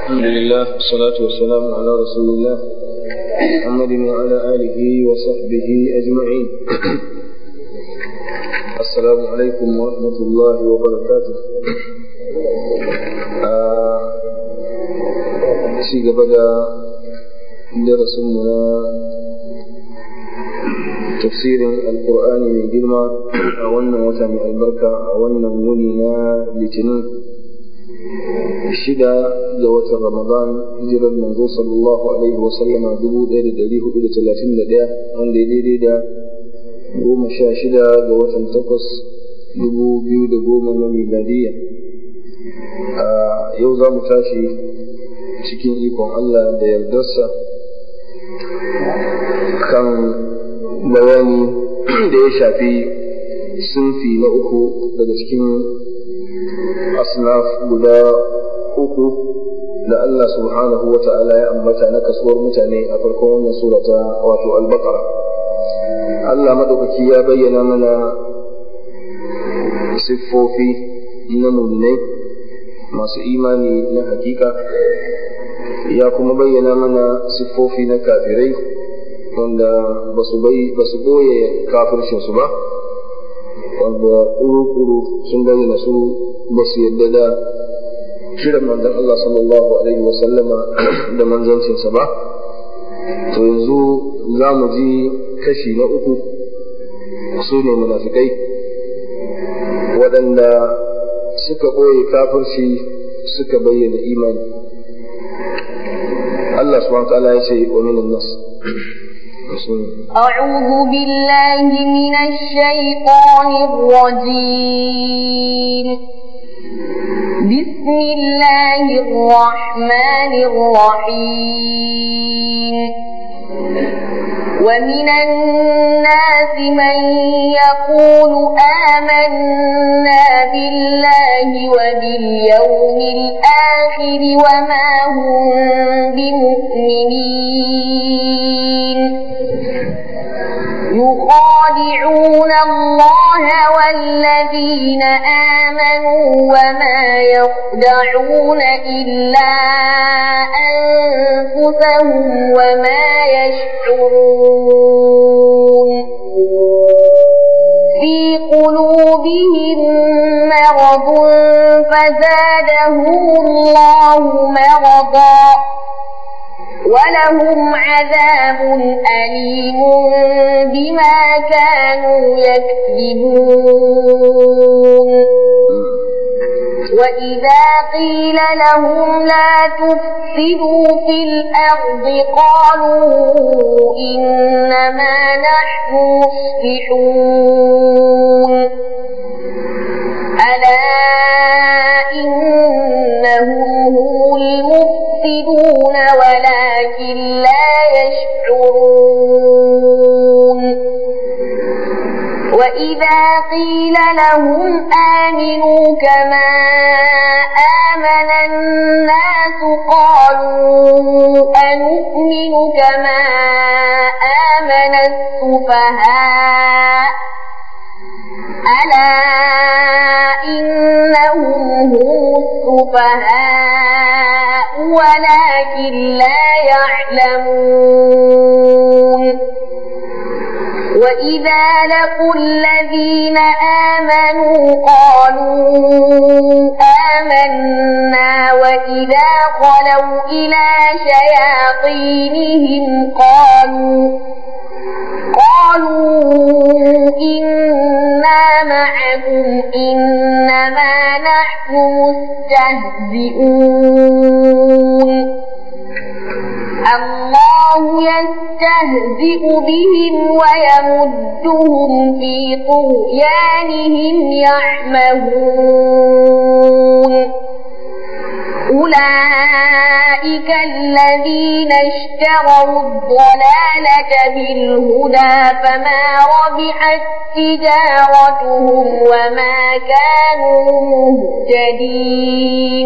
الحمد لله والصلاة والسلام على رسول الله محمد وعلى آله وصحبه أجمعين السلام عليكم ورحمة الله وبركاته ci gaba da darasinmu na tafsirin alkur'ani mai girma a wannan wata mai albarka a wannan wuni na litinin shida ga watan ramadan hijirar manzo sallallahu alaihi wasallama dubu ɗaya da ɗari hudu da talatin da ɗaya wanda ya daidai da goma sha shida ga watan takwas dubu biyu da goma na miladiyya a yau za mu tashi cikin ikon Allah da yardarsa kan bayani da ya shafi sunfi na uku daga cikin asnaf guda uku da Allah subhanahu wa ta'ala ya ambata na kasuwar mutane a farkon wannan surata wato al-baqara Allah madaukaki ya bayyana mana siffofi na muminai masu imani na hakika ya kuma bayyana mana siffofi na kafirai wanda ba su ɓoye kafircinsu ba wanda ƙuru-ƙuru sun bayyana su ba su yadda da shirin manzon Allah sallallahu alaihi wa sallama da manzancinsa ba to yanzu za mu ji kashi na uku su ne munafikai waɗanda suka ɓoye kafirci suka bayyana imani Allah subhanahu wa ta'ala ya ce wa minan nas أعوذ بالله من الشيطان الرجيم بسم الله الرحمن الرحيم ومن الناس من يقول آمنا بالله وباليوم الآخر وما هم بمؤمنين يخادعون الله والذين آمنوا وما يخدعون إلا أنفسهم وما يشعرون في قلوبهم مرض فزادهم الله مرضا ولهم عذاب أليم بما كانوا يكذبون وإذا قيل لهم لا تفسدوا في الأرض قالوا إنما نحن مصلحون ألا إنهم هم المفسدون ولكن لا يشعرون وإذا قيل لهم آمنوا كما آمن الناس قالوا أنؤمن كما آمن السفهاء ألا إنهم هم السفهاء ولكن لا يعلمون وإذا لقوا الذين آمنوا قالوا آمنا وإذا خلوا إلى شياطينهم قالوا قالوا إنا معكم إنما نحن مستهزئون الله يستهزئ بهم ويمدهم في طغيانهم يعمهون أولئك الذين اشتروا الضلالة بالهدى فما ربحت تجارتهم وما كانوا مهتدين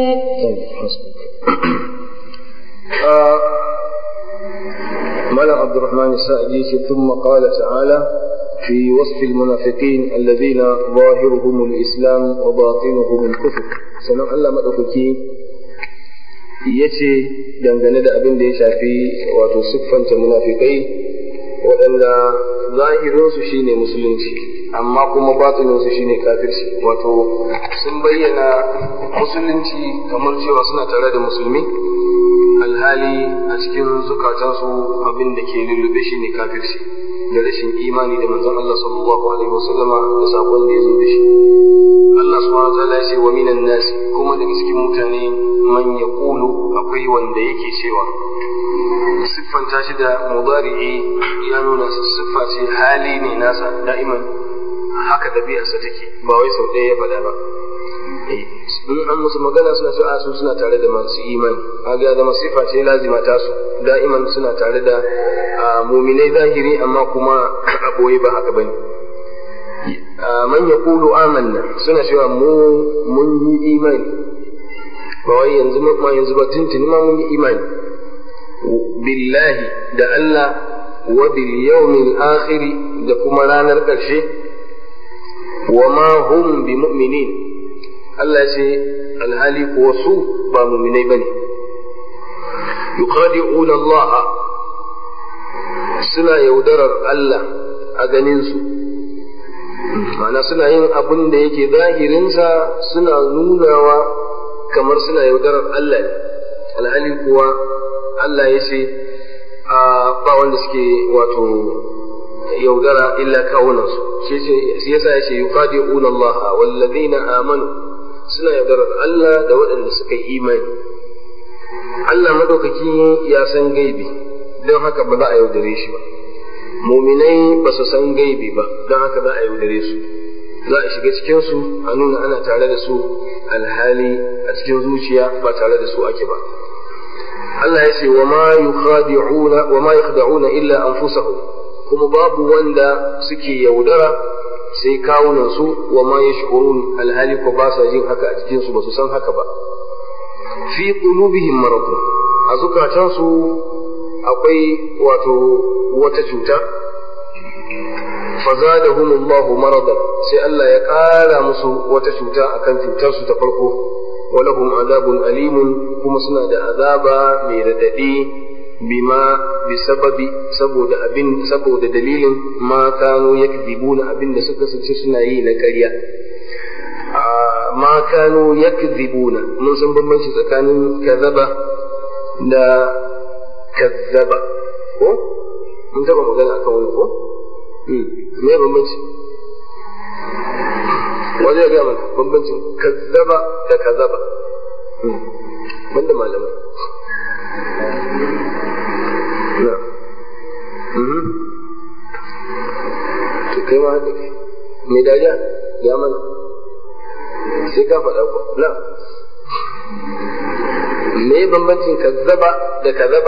ملأ عبد الرحمن السعدي ثم قال تعالى في وصف المنافقين الذين ظاهرهم الإسلام وباطنهم الكفر سنة الله مدفكي ya ce dangane da abin da ya shafi wato siffanta munafikai waɗanda zahirinsu shine musulunci amma kuma batininsu shine kafirci wato sun bayyana musulunci kamar cewa suna tare da musulmi alhali a cikin zukatansu abin da ke lullube shine kafirci da rashin imani da manzon Allah sallallahu alaihi wasallama da sakon da ya zo da shi Allah subhanahu wa ta'ala ya ce wa minan nas kuma daga cikin mutane man yaqulu akwai wanda yake cewa siffanta shi da mudari'i ya nuna siffa ce hali ne nasa da'iman haka ɗabi'arsa take ba wai sau ɗaya ya faɗa ba in an musu magana suna cewa su suna tare da masu imani kaga ya zama siffa ce lazima ta su da'iman suna tare da muminai zahiri amma kuma a boye ba haka bane man yaqulu amanna suna cewa mu mun yi imani ba wai yanzu ma yanzu ba tuntuni ma mun yi imani billahi da Allah wa bil yawmil akhir da kuma ranar ƙarshe wa ma hum bi mu'minin Allah ya ce alhali kuwa su ba mu'minai bane yuqadi'una Allah suna yaudarar Allah a ganin su ma'ana suna yin abin da yake zahirinsa suna nunawa kamar suna yaudarar Allah ne alhali kuwa Allah ya ce ba wanda suke wato yaudara illa kawunansu shi yasa ya ce yuqadi'una Allah wallazina amanu suna yaudarar Allah da waɗanda suka yi imani Allah madaukaki ya san gaibi don haka ba za a yaudare shi ba muminai ba su san gaibi ba don haka za a yaudare su za a shiga cikin su a nuna ana tare da su alhali a cikin zuciya ba tare da su ake ba Allah ya ce wa ma yukhadi'una wa ma yakhda'una illa anfusahum kuma babu wanda suke yaudara sai kawunan su wa ma yashkurun alhali ko ba sa jin haka a cikin su ba su san haka ba fi qulubihim marad a zukatan su akwai wato wata cuta fazadahum Allah maradan sai Allah ya ƙara musu wata cuta akan cutar su ta farko walahum azabun alimun kuma suna da azaba mai radadi bima bi sababi saboda abin saboda dalilin ma kanu yakdibuna abin da suka sace suna yi na ƙarya ma kanu yakdibuna mun san bambanci tsakanin kazaba da kazzaba ko mun taba magana akan wani ko me bambanci wani ya gaya mana bambancin kazzaba da kazaba banda malamai na to kai ma haka kai mai dariya ya mana sai ka faɗa ko na me bambancin kazzaba da kazaba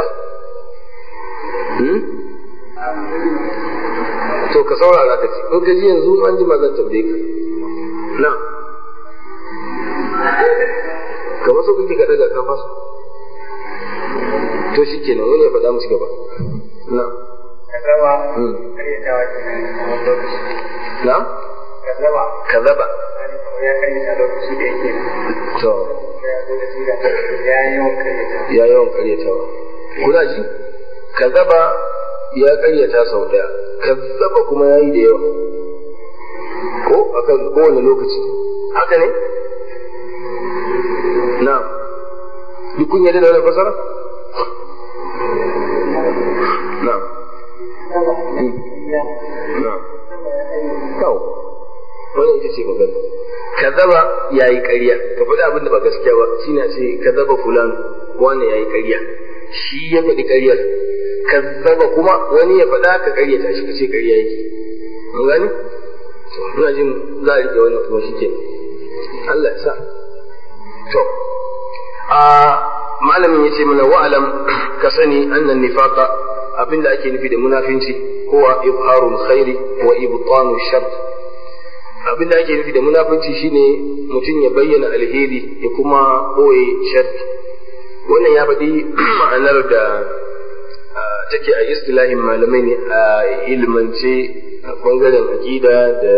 to ka saurara ka ci in ka ji yanzu an ji ma zan tambaye ka na kamar so kake ka daga ka fasa to shi kenan wani ya faɗa musu gaba na kazaba karyatawa kenan a wani lokaci na kazaba kazaba ya karyata lokaci da yake to ya zo da siga ya yi yawan karyata ya yawan karyatawa kuna ji kazaba ya karyata sau ɗaya kazzaba kuma ya yi da yawa ko akan kowane lokaci haka ne na duk kun yadda da wani fasara na na kawo wani ita ce magana kazaba ya yi ƙarya ka faɗi abin da ba gaskiya ba shi na ce kazaba fulan wani ya yi ƙarya shi ya faɗi ƙaryar kazzaba kuma wani ya faɗa ka ƙaryata shi ka ce ƙarya yake mun gani ina jin za a rike wannan kuma shike Allah ya sa to a malamin yace mana wa'alam ka sani annan nifaqa abinda ake nufi da munafinci huwa izharul khairi wa ibtanu shar abinda ake nufi da munafinci shine mutum ya bayyana alheri ya kuma boye shar wannan ya faɗi ma'anar da take a istilahin malamai ne a ilmance a bangaren aƙida da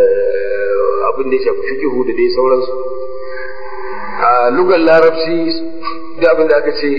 abin da ya shafi fikihu da dai sauransu a lugar larabci da abin da aka ce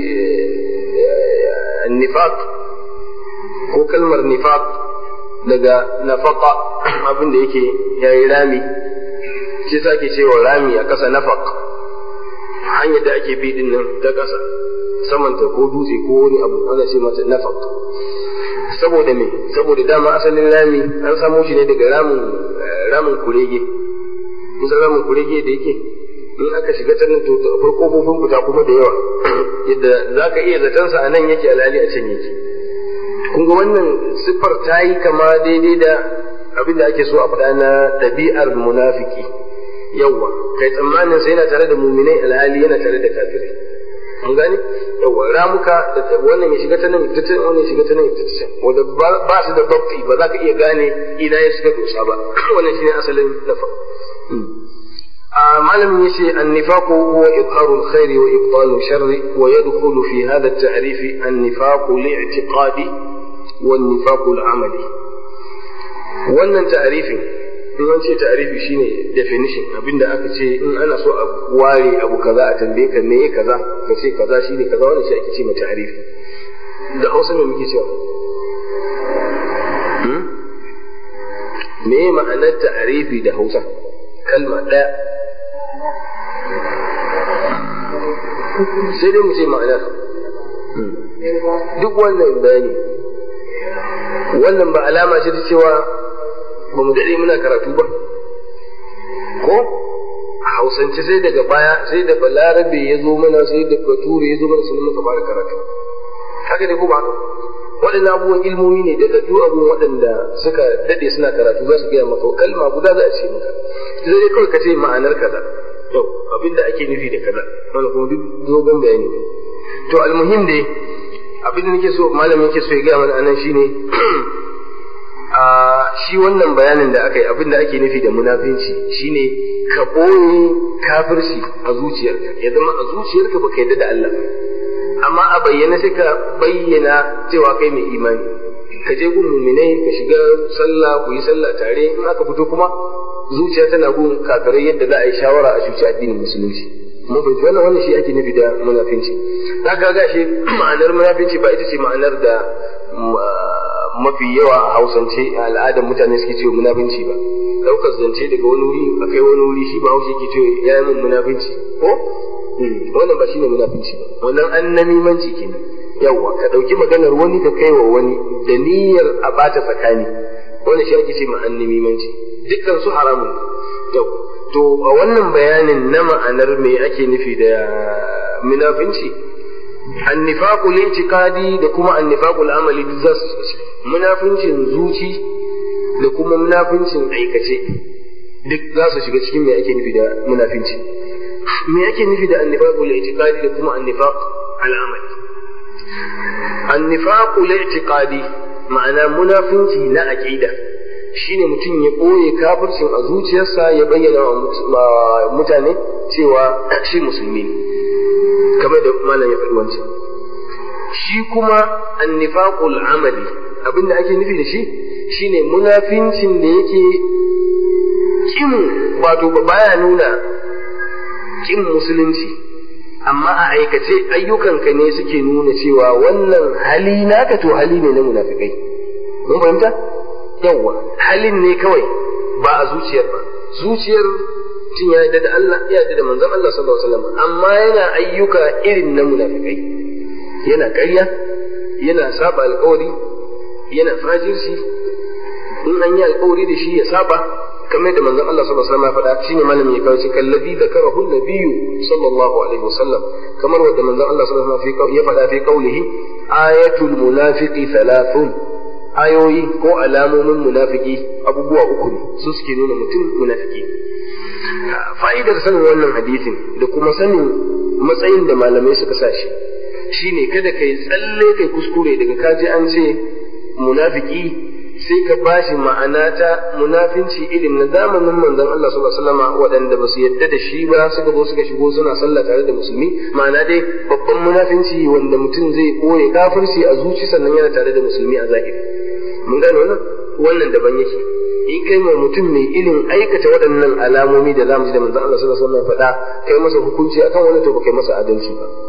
nifaq ko kalmar nifaq daga nafaqa abin da yake yayi rami shi sa ke cewa rami a ƙasa nafaq hanyar da ake bi din nan ta ƙasa samanta ko dutse ko wani abu ana ce mata nafaq saboda me saboda dama asalin rami an samo shi ne daga ramin ramin kurege kusa ramin kurege da yake in aka shiga ta nan to akwai kofofin fita kuma da yawa yadda za ka iya zaton sa a nan yake alhali a can yake kun ga wannan siffar ta yi kama daidai da abin da ake so a faɗa na ɗabi'ar munafiki yawwa kai tsammanin sai yana tare da muminai alhali yana tare da kafirai an gane yawwa ramuka da wannan ya shiga ta nan ta can wannan ya shiga ta nan ta can wanda ba su da babti ba za ka iya gane ina ya shiga dosa ba wannan shine asalin nafa malamin yace an-nifaqu huwa idharu al-khairi wa ibtalu sharri wa yadkhulu fi hadha at-ta'rif an-nifaqu li'tiqadi wa an-nifaqu al-amali wannan ta'rifin in an ce ta'arifi shine definition abinda aka ce in ana so a ware abu kaza a tambaye ka me kaza ka ce kaza shine kaza wannan shi ake ce ma ta'arifi da Hausa me muke cewa me ma'anar ta'arifi da Hausa kalma ɗaya sai dai mu ce ma'anar duk wannan bayani wannan ba alama ce ta cewa ba mu daɗe muna karatu ba ko a hausance sai daga baya sai da balarabe ya zo mana sai da bature ya zo mana sun muka fara karatu haka ne ko ba waɗannan abubuwan ilmomi ne da daɗu abubuwan waɗanda suka daɗe suna karatu za su gaya maka kalma guda za a ce maka sai dai kawai ka ce ma'anar kaza to abin da ake nufi da kaza wanda kuma duk dogon bayani to almuhim dai abin da nake so malamin yake so ya gaya mana anan shine a shi wannan bayanin da aka yi abin da ake nufi da munafinci shine ka ɓoye kafirci a zuciyarka ya zama a zuciyarka baka yadda da Allah amma a bayyana sai ka bayyana cewa kai mai imani ka je gun muminai ka shiga sallah ku yi sallah tare in aka fito kuma zuciya tana gun kafirai yadda za a yi shawara a shuci addinin musulunci mun fahimci wannan wannan shi ake nufi da munafinci za ka ga shi ma'anar munafinci ba ita ce ma'anar da mafi yawa a hausance a al'adar mutane suke cewa munafinci ba daukar zance daga wani wuri a kai wani wuri shi ba haushe ke cewa ya yi min munafinci ko wannan ba shine munafinci ba wannan annamimanci kenan yawa ka dauki maganar wani ka kai wa wani da niyyar a bata tsakani wannan shi ake ce ma annamimanci dukkan su haramun yau to a wannan bayanin na ma'anar me ake nufi da munafinci annifaqul i'tiqadi da kuma annifaqul amali duk za su munafincin zuci da kuma munafincin aikace duk za su shiga cikin me ake nufi da munafinci me ake nufi da annifaqul i'tiqadi da kuma annifaq al amali annifaqul i'tiqadi ma'ana munafinci na aqida shine mutum ya ɓoye kafircin a zuciyarsa ya bayyana wa mutane cewa shi musulmi ne kamar da malam ya faɗi wancan shi kuma annifaqul amali abinda ake nufi da shi shine munafincin da yake kin wato baya nuna kin musulunci amma a aikace ayyukanka ne suke nuna cewa wannan hali naka to hali ne na munafikai mun fahimta yawwa halin ne kawai ba a zuciyar ba zuciyar mutum ya yarda da Allah ya yarda da manzon Allah sallallahu alaihi wasallam amma yana ayyuka irin na munafikai yana ƙarya yana saba alƙawari yana fajirci in an yi alƙawari da shi ya saba kamar da manzon Allah sallallahu alaihi wasallam ya faɗa shine malamin ya kawo shi kallabi da karahu nabiyyu sallallahu alaihi wasallam kamar wanda manzon Allah sallallahu alaihi wasallam ya faɗa fi qaulihi ayatul munafiqi thalathun ayoyi ko alamomin munafiki abubuwa uku ne su suke nuna mutum munafiki fa'idar sanin wannan hadisin da kuma sanin matsayin da malamai suka sa shi shine kada kai tsalle kai kuskure daga kaji an ce munafiki sai ka bashi ma'ana ta munafinci irin na zamanin manzon Allah sallallahu alaihi wasallam waɗanda ba su yadda da shi ba suka zo suka shigo suna sallah tare da musulmi ma'ana dai babban munafinci wanda mutum zai koye kafirci a zuci sannan yana tare da musulmi a zahiri mun gane wannan wannan daban yake in kai mai mutum mai irin aikata waɗannan alamomi da zamu ji da manzon Allah sallallahu alaihi wasallam faɗa kai masa hukunci akan wani to ba kai masa adalci ba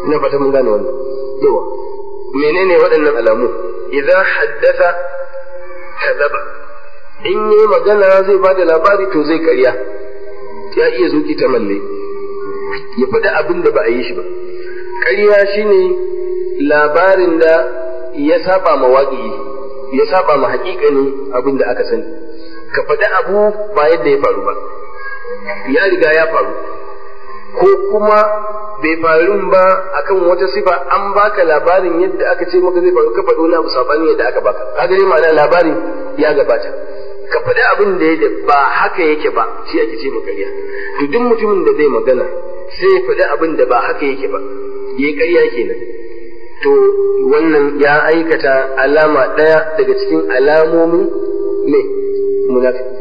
ina fata mun gane wannan yawa menene waɗannan alamu idan haddasa kazaba in yi magana zai ba da labari to zai karya ya iya zuki ta malle ya faɗi abin da ba a yi shi ba ƙarya shine labarin da ya saba ma waƙi ya saba ma haƙiƙanin abin da aka sani ka faɗi abu ba yadda ya faru ba ya riga ya faru ko kuma bai faru ba akan wata sifa an baka labarin yadda aka ce maka zai faru ka faɗi wani abu sabanin yadda aka baka kaga dai ma'ana labarin ya gabata ka faɗi abin da ya ba haka yake ba shi ake ce maka ƙarya to duk mutumin da zai magana sai ya faɗi abin da ba haka yake ba yayi ƙarya kenan to wannan ya aikata alama ɗaya daga cikin alamomin ne munafiki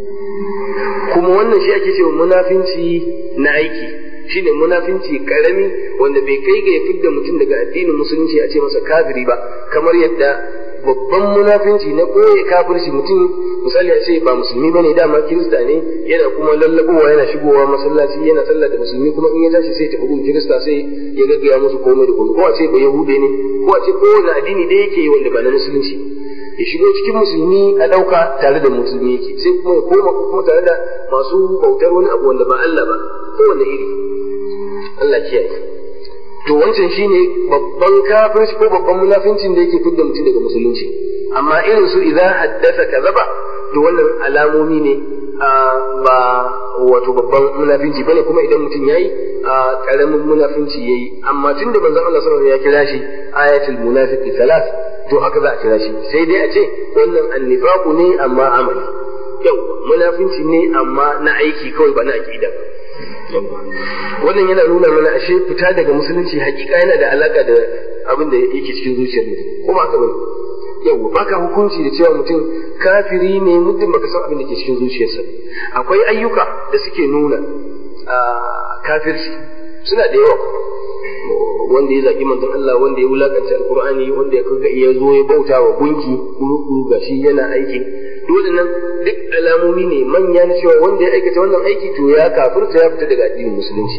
kuma wannan shi ake cewa munafinci na aiki shine munafinci karami wanda bai kai ga ya fidda mutum daga addinin musulunci a ce masa kafiri ba kamar yadda babban munafinci na ɓoye kafirci mutum misali a ce ba musulmi bane dama kirista ne yana kuma lallabowa yana shigowa masallaci yana sallah da musulmi kuma in ya tashi sai tafi gun kirista sai ya gaggaya musu komai da komai ko a ce ba yahude ne ko a ce kowane addini da yake wanda ba na musulunci ya shigo cikin musulmi a ɗauka tare da musulmi yake sai kuma ya koma kuma tare da masu bautar wani abu wanda ba Allah ba kowane iri Allah kiyaye to wancan shine babban kafirci ko babban munafincin da yake fidda mutum daga musulunci amma irin su idan haddasa kazaba to wannan alamomi ne ba wato babban munafinci bane kuma idan mutum yayi karamin munafinci yayi amma tunda manzon Allah sallallahu alaihi wasallam ya kira shi ayatul munafiqi salas to haka za a kira shi sai dai a ce wannan annifaqu ne amma amali yau munafinci ne amma na aiki kawai ba na aqida wannan yana nuna mana ashe fita daga musulunci hakika yana da alaka da abin da yake cikin zuciyar mutum kuma haka bane yau baka hukunci da cewa mutum kafiri ne muddin baka san abin da ke cikin zuciyarsa akwai ayyuka da suke nuna kafirci suna da yawa wanda ya zagi manzon Allah wanda ya wulakanta alqur'ani wanda ya kaga ya zo ya bauta wa gunki kuru gashi yana aiki dole nan duk alamomi ne manya na cewa wanda ya aikata wannan aiki to ya kafirta ya fita daga addinin musulunci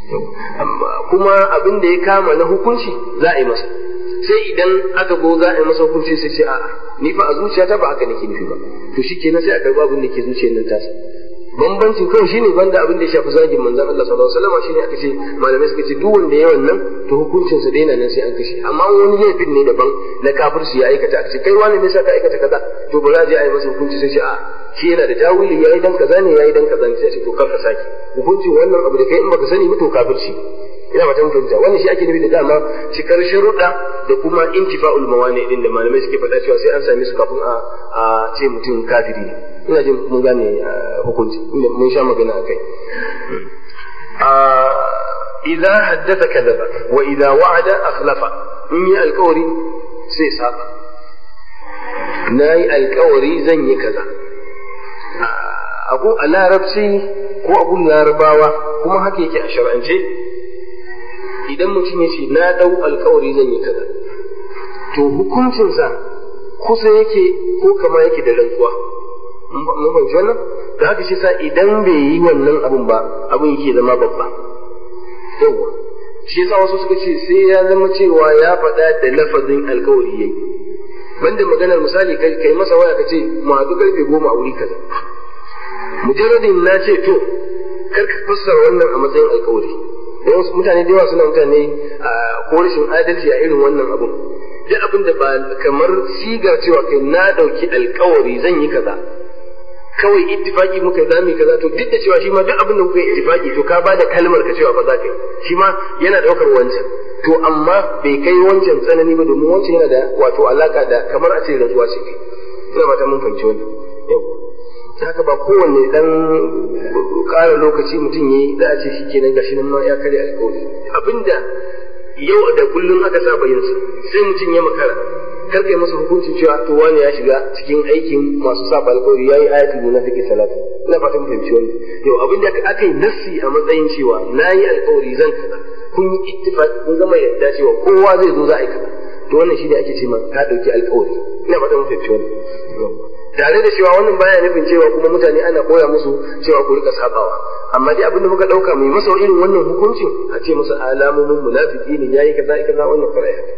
kuma abin da ya kama na hukunci za a yi masa sai idan aka go za a yi masa hukunci sai ce a'a ni fa a zuciyata ba haka nake nufi ba to shikenan sai a karba abin da ke zuciyar nan tasa bambancin kawai shine banda abin da ya shafi zagin manzon Allah sallallahu alaihi wasallam shine aka ce malamai suka ce duk wanda ya wannan to hukuncin sa daina nan sai an kashe amma wani laifin ne daban na kafirci ya aikata aka ce kai wani me yasa ka aikata kaza to ba za a je a yi masa hukunci sai ce a shi yana da tawili yayi dan kaza ne yayi dan kaza ne sai ce to kar ka saki hukuncin wannan abu da kai in baka sani ba to kafirci ina ba ta fahimta wannan shi ake nufi da dama cikar sharuɗa da kuma intifa'ul mawani din da malamai suke faɗa cewa sai an same su kafin a a ce mutum kafiri ne ina jin mun gane hukunci inda mun sha magana akai idza haddatha kadhaba wa idza wa'ada akhlafa in yi alkawari sai saba na yi alkawari zan yi kaza abu a larabci ko abun larabawa kuma haka yake a shar'ance idan mutum ya ce na ɗau alkawari zan yi kaza to hukuncinsa kusa yake ko kama yake da rantsuwa mun fahimci wannan da haka shi sa idan bai yi wannan abun ba abun yake zama babba yawa shi yasa wasu suka ce sai ya zama cewa ya faɗa da lafazin alkawari yayi banda maganar misali kai masa waya ka ce mu haɗu karfe goma a wuri kaza mujarradin na ce to kar ka fassara wannan a matsayin alkawari da wasu mutane da yawa suna mutane a ko rashin adalci a irin wannan abun duk abin da ba kamar sigar cewa kai na dauki alkawari zan yi kaza kawai ittifaki muka za mu kaza to duk da cewa shi ma duk abin da kuka yi ittifaki to ka ba da kalmar ka cewa ba za ka yi shi ma yana daukar wancan to amma bai kai wancan tsanani ba domin wancan yana da wato alaka da kamar a ce rantsuwa ce kai ina ba ta mun fahimci wannan yau haka ba kowanne dan ƙara lokaci mutum yayi da a ce shi kenan gashi nan ma ya karya alƙawari abinda yau da kullum aka saba yin su sai mutum ya makara kar kai masa hukuncin cewa to wani ya shiga cikin aikin masu saba alƙawari yayi ayatul munafiqi salatu ina fatan fahimci wannan yau abinda aka yi nassi a matsayin cewa nayi alƙawari zan kaza kun yi ittifaq kun gama yadda cewa kowa zai zo za a yi kaza to wannan shi ne ake ce ma ka dauki alƙawari ina fatan fahimci wannan tare da cewa wannan baya nufin cewa kuma mutane ana koya musu cewa ku rika sabawa amma dai abin da muka dauka mai masa irin wannan hukuncin a ce masa alamomin munafiki ne yayi kaza kaza wannan fara ya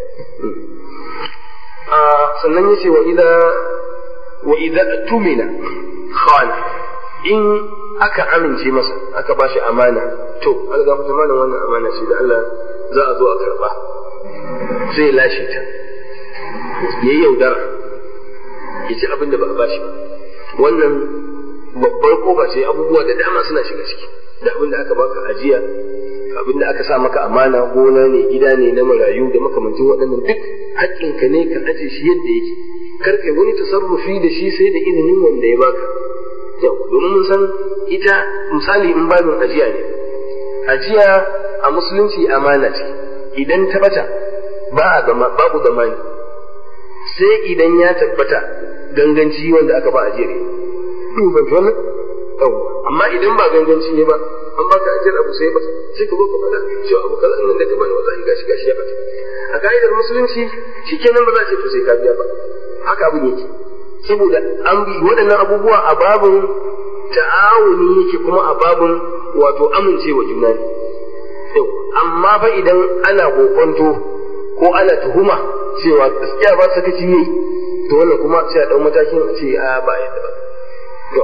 sannan yace wa idza wa idza tumina khana in aka amince masa aka bashi amana to an ga fata mana wannan amana ce da Allah za a zo a karba sai ya lashe ta yayi yaudara ya ci abin da ba a bashi ba wannan babbar koba ce abubuwa da dama suna shiga ciki da abin da aka baka ajiya abin da aka sa maka amana gona ne gida ne na marayu da makamantin waɗannan duk haƙƙinka ne ka aje shi yadda yake kar kai wani tasarrufi da shi sai da izinin wanda ya baka yau domin mun san ita misali in babin ajiya ne ajiya a musulunci amana ce idan ta bata ba a zama babu zamani sai idan ya tabbata ganganci wanda aka ba ajiyar ban fi wannan amma idan ba ganganci ne ba an baka ajiyar abu sai ba sai ka zo ka faɗa cewa abu kaza nan da ka bani wallahi gashi gashi ya bata a ka'idar musulunci shikenan ba za a ce to sai ka biya ba haka abu yake saboda an bi waɗannan abubuwa a babin ta'awuni yake kuma a babin wato amincewa juna ne amma fa idan ana kokonto ko ana tuhuma cewa gaskiya ba sakaci ne to wannan kuma sai a ɗau matakin a ce a ba yadda ba to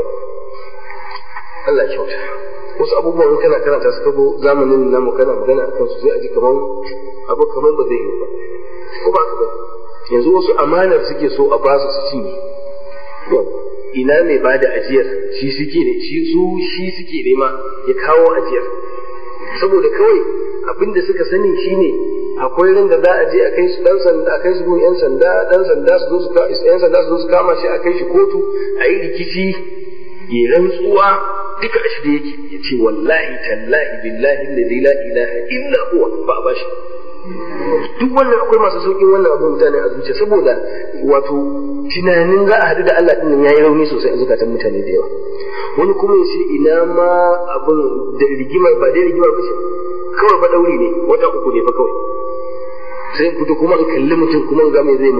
Allah ya kyauta wasu abubuwan kana karanta su kago zamanin namu kana magana a kansu sai a ji kaman abu kaman ba zai yi ba ko ba ka ba yanzu wasu amanar suke so a basu su cinye ina mai ba da ajiyar shi suke ne shi su shi suke nema ya kawo ajiyar saboda kawai abin da suka sani shine akwai ran da za a je a kai su dan sanda a kai su gun yan sanda dan sanda su zo su yan sanda su zo su kama shi a kai shi kotu a yi rikici ya rantsuwa duka a shirye yake ya ce wallahi tallahi billahi alladhi la ilaha illa huwa ba a bashi duk wannan akwai masu saukin wannan abin mutane a zuciya saboda wato tunanin za a haɗu da Allah ɗin ya yi rauni sosai a zukatan mutane da yawa wani kuma ya ce ina ma abin da rigimar ba dai rigimar ba ce kawai ba ɗauri ne wata uku ne fa kawai sai fito kuma in kalli mutum kuma in ga me zai mu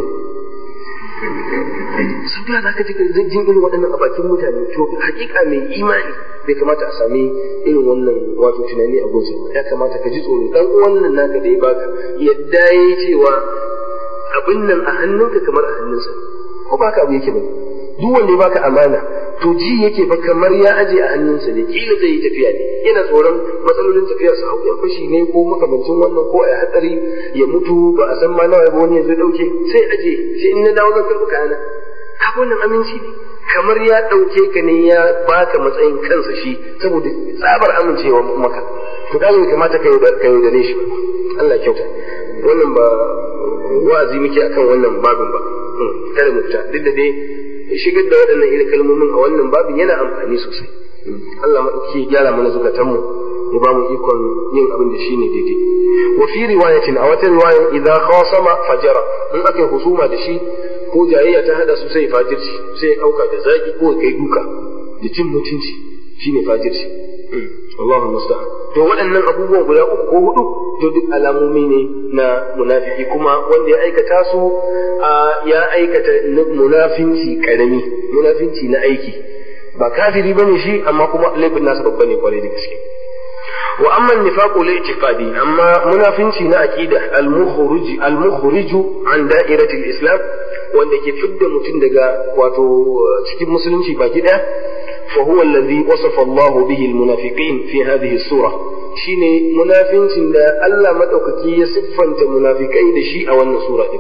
sun da za ka ji jin irin waɗannan a bakin mutane to hakika mai imani bai kamata a sami irin wannan wato tunani a goce ya kamata ka ji tsoro dan wannan naka da ya baka yadda yayi cewa abin nan a hannunka kamar a hannunsa ko baka abu yake ba duk wanda ya baka amana to ji yake fa kamar ya aje a hannunsa ne kila zai yi tafiya ne yana tsoron matsalolin tafiya su hau yan fashi ne ko makamancin wannan ko a hatsari ya mutu ba a san ma nawa ba wani ya zo dauke sai aje sai in na dawo zan karɓi kayana haka wannan aminci ne kamar ya ɗauke ka ne ya baka matsayin kansa shi saboda tsabar amincewa maka to kaga bai kamata ka yaudare shi Allah kyauta wannan ba wa'azi muke akan wannan babin ba kada mu fita duk da dai shigar da waɗannan irin kalmomin a wannan babin yana amfani sosai Allah ke gyara mana zukatanmu ya ba mu ikon yin abin da shine daidai wa fi riwayatin a wata riwaya idza khasama fajara in aka yi husuma da shi ko jayayya ta hada su sai fajirci sai ya dauka da zaki ko kai duka da cin mutunci shine fajirci Allahu musta'an to waɗannan abubuwan guda uku ko hudu to duk alamomi ne na munafiki kuma wanda ya aikata su ya aikata munafinci karami munafinci na aiki ba kafiri bane shi amma kuma laifin nasa babba ne kwarai da gaske wa amma nifaqu la i'tiqadi amma munafinci na aqida al-mukhrij al-mukhrij an da'irati al-islam wanda ke fidda mutum daga wato cikin musulunci baki daya fa huwa alladhi wasafa Allah bihi al-munafiqin fi hadhihi as-sura shine munafincin da Allah madaukaki ya siffanta munafikai da shi a wannan sura din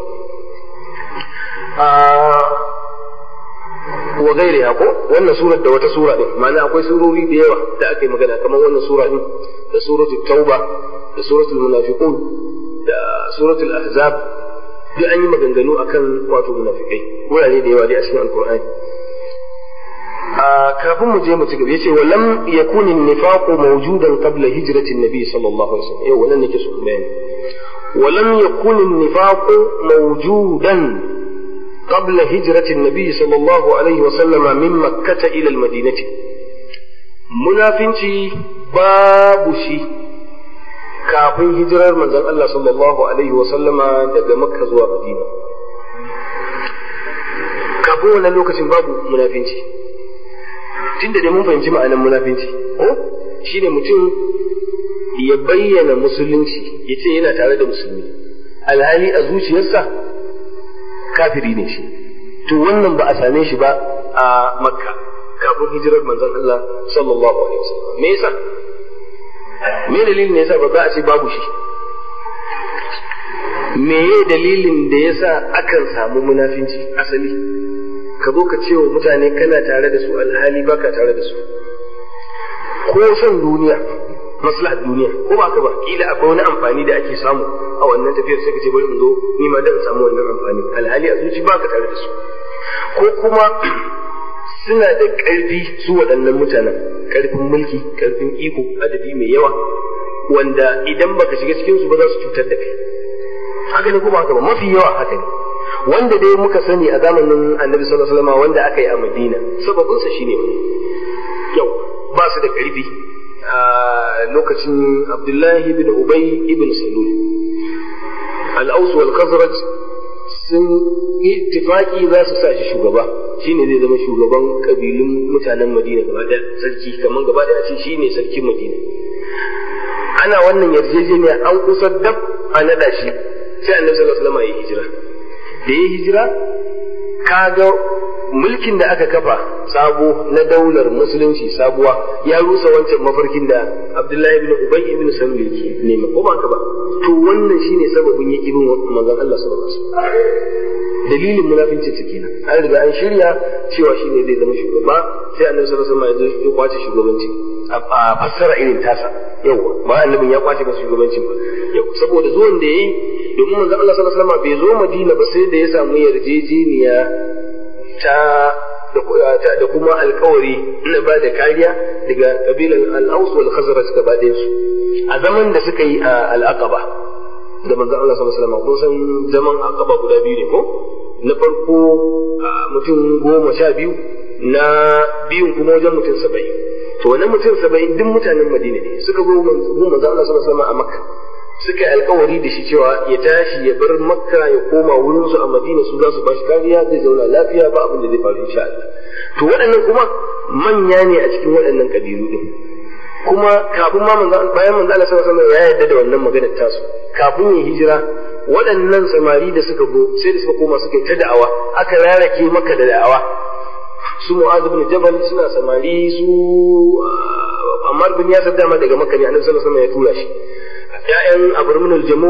wa gairiha ko wannan surar da wata sura din ma'ana akwai surori da yawa da aka yi magana kamar wannan sura din da suratul tauba da suratul munafiqun da suratul ahzab duk an yi maganganu akan wato munafikai wurare da yawa dai a cikin alqur'ani kafin mu je mu ci gaba yace walam yakun an-nifaqu mawjudan qabla hijrati an-nabi sallallahu alaihi wasallam yau wannan nake so bayani walam yakun an-nifaqu mawjudan قبل هجرة النبي صلى الله عليه وسلم من مكة إلى المدينة منافنتي باب شي kafin hijirar manzon Allah sallallahu alaihi wa sallama daga Makka zuwa Madina kafin wannan lokacin babu munafinci tunda dai mun fahimci ma'anar munafinci ko shine mutum ya bayyana musulunci ya ce yana tare da musulmi alhali a zuciyarsa kafiri ne shi to wannan ba a same shi ba a makka kafin hijirar manzon Allah sallallahu alaihi wasallam me yasa me dalilin ne yasa ba za a ce babu shi meye dalilin da yasa akan samu munafinci asali ka zo ka ce wa mutane kana tare da su alhali baka tare da su ko son duniya maslahar duniya ko ba ka ba kila akwai wani amfani da ake samu a wannan tafiyar sai ka ce bari in zo ni ma dan samu wannan amfani alhali a zuci baka tare da su ko kuma suna da ƙarfi su waɗannan mutanen ƙarfin mulki ƙarfin iko adadi mai yawa wanda idan baka shiga cikin su ba za su cutar da kai haka ne kuma haka ba mafi yawa haka ne wanda dai muka sani a zamanin annabi sallallahu alaihi wasallam wanda aka yi a madina sababin sa shine wani yau ba su da ƙarfi a lokacin abdullahi ibn ubay ibn salul al-aus wal khazraj sun ittifaki za su sa shi shugaba shine zai zama shugaban kabilun mutanen madina gaba da sarki kamar gaba da ce shine sarkin madina ana wannan yarjejeniya an kusa dab a nada shi sai annabi sallallahu alaihi wasallam ya hijira da ya hijira kaga mulkin da aka kafa sabo na daular musulunci sabuwa ya rusa wancan mafarkin da Abdullahi ibn Ubay ibn Salul yake nema ko ba ka ba to wannan shine sababin yaki bin manzon Allah sallallahu alaihi wasallam dalilin munafincin ta kenan an riga an shirya cewa shine zai zama shugaba sai annabi sallallahu alaihi wasallam ya zo ya kwace shugabanci a fassara irin tasa yawa ba annabin ya kwace masa shugabancin ba yau saboda zuwan da yayi domin manzon Allah sallallahu alaihi wasallam bai zo Madina ba sai da ya samu yarjejeniya ta da kuma alkawari na ba da kariya daga kabilan al-Aus wal Khazraj gaba su a zaman da suka yi a al-Aqaba da manzon Allah sallallahu alaihi wasallam kun san zaman Aqaba guda biyu ne ko na farko mutum goma sha biyu na biyun kuma wajen mutum saba'in to wannan mutum saba'in duk mutanen Madina ne suka zo manzon Allah sallallahu alaihi wasallam a Makka suka yi alkawari da shi cewa ya tashi ya bar makka ya koma wurinsu a madina su za su ba shi kariya zai zauna lafiya ba abin da zai faru insha Allah to waɗannan kuma manya ne a cikin waɗannan kabilu din kuma kafin ma manzo bayan manzo Allah sallallahu alaihi wasallam ya yarda da wannan maganar tasu kafin ya hijira waɗannan samari da suka go sai da suka koma suka yi ta da'awa aka rarake maka da da'awa su Mu'adh ibn Jabal suna samari su Ammar bin Yasir dama daga Makka ne Annabi sallallahu alaihi wasallam ya tura shi ‘ya'yan abarminul jamu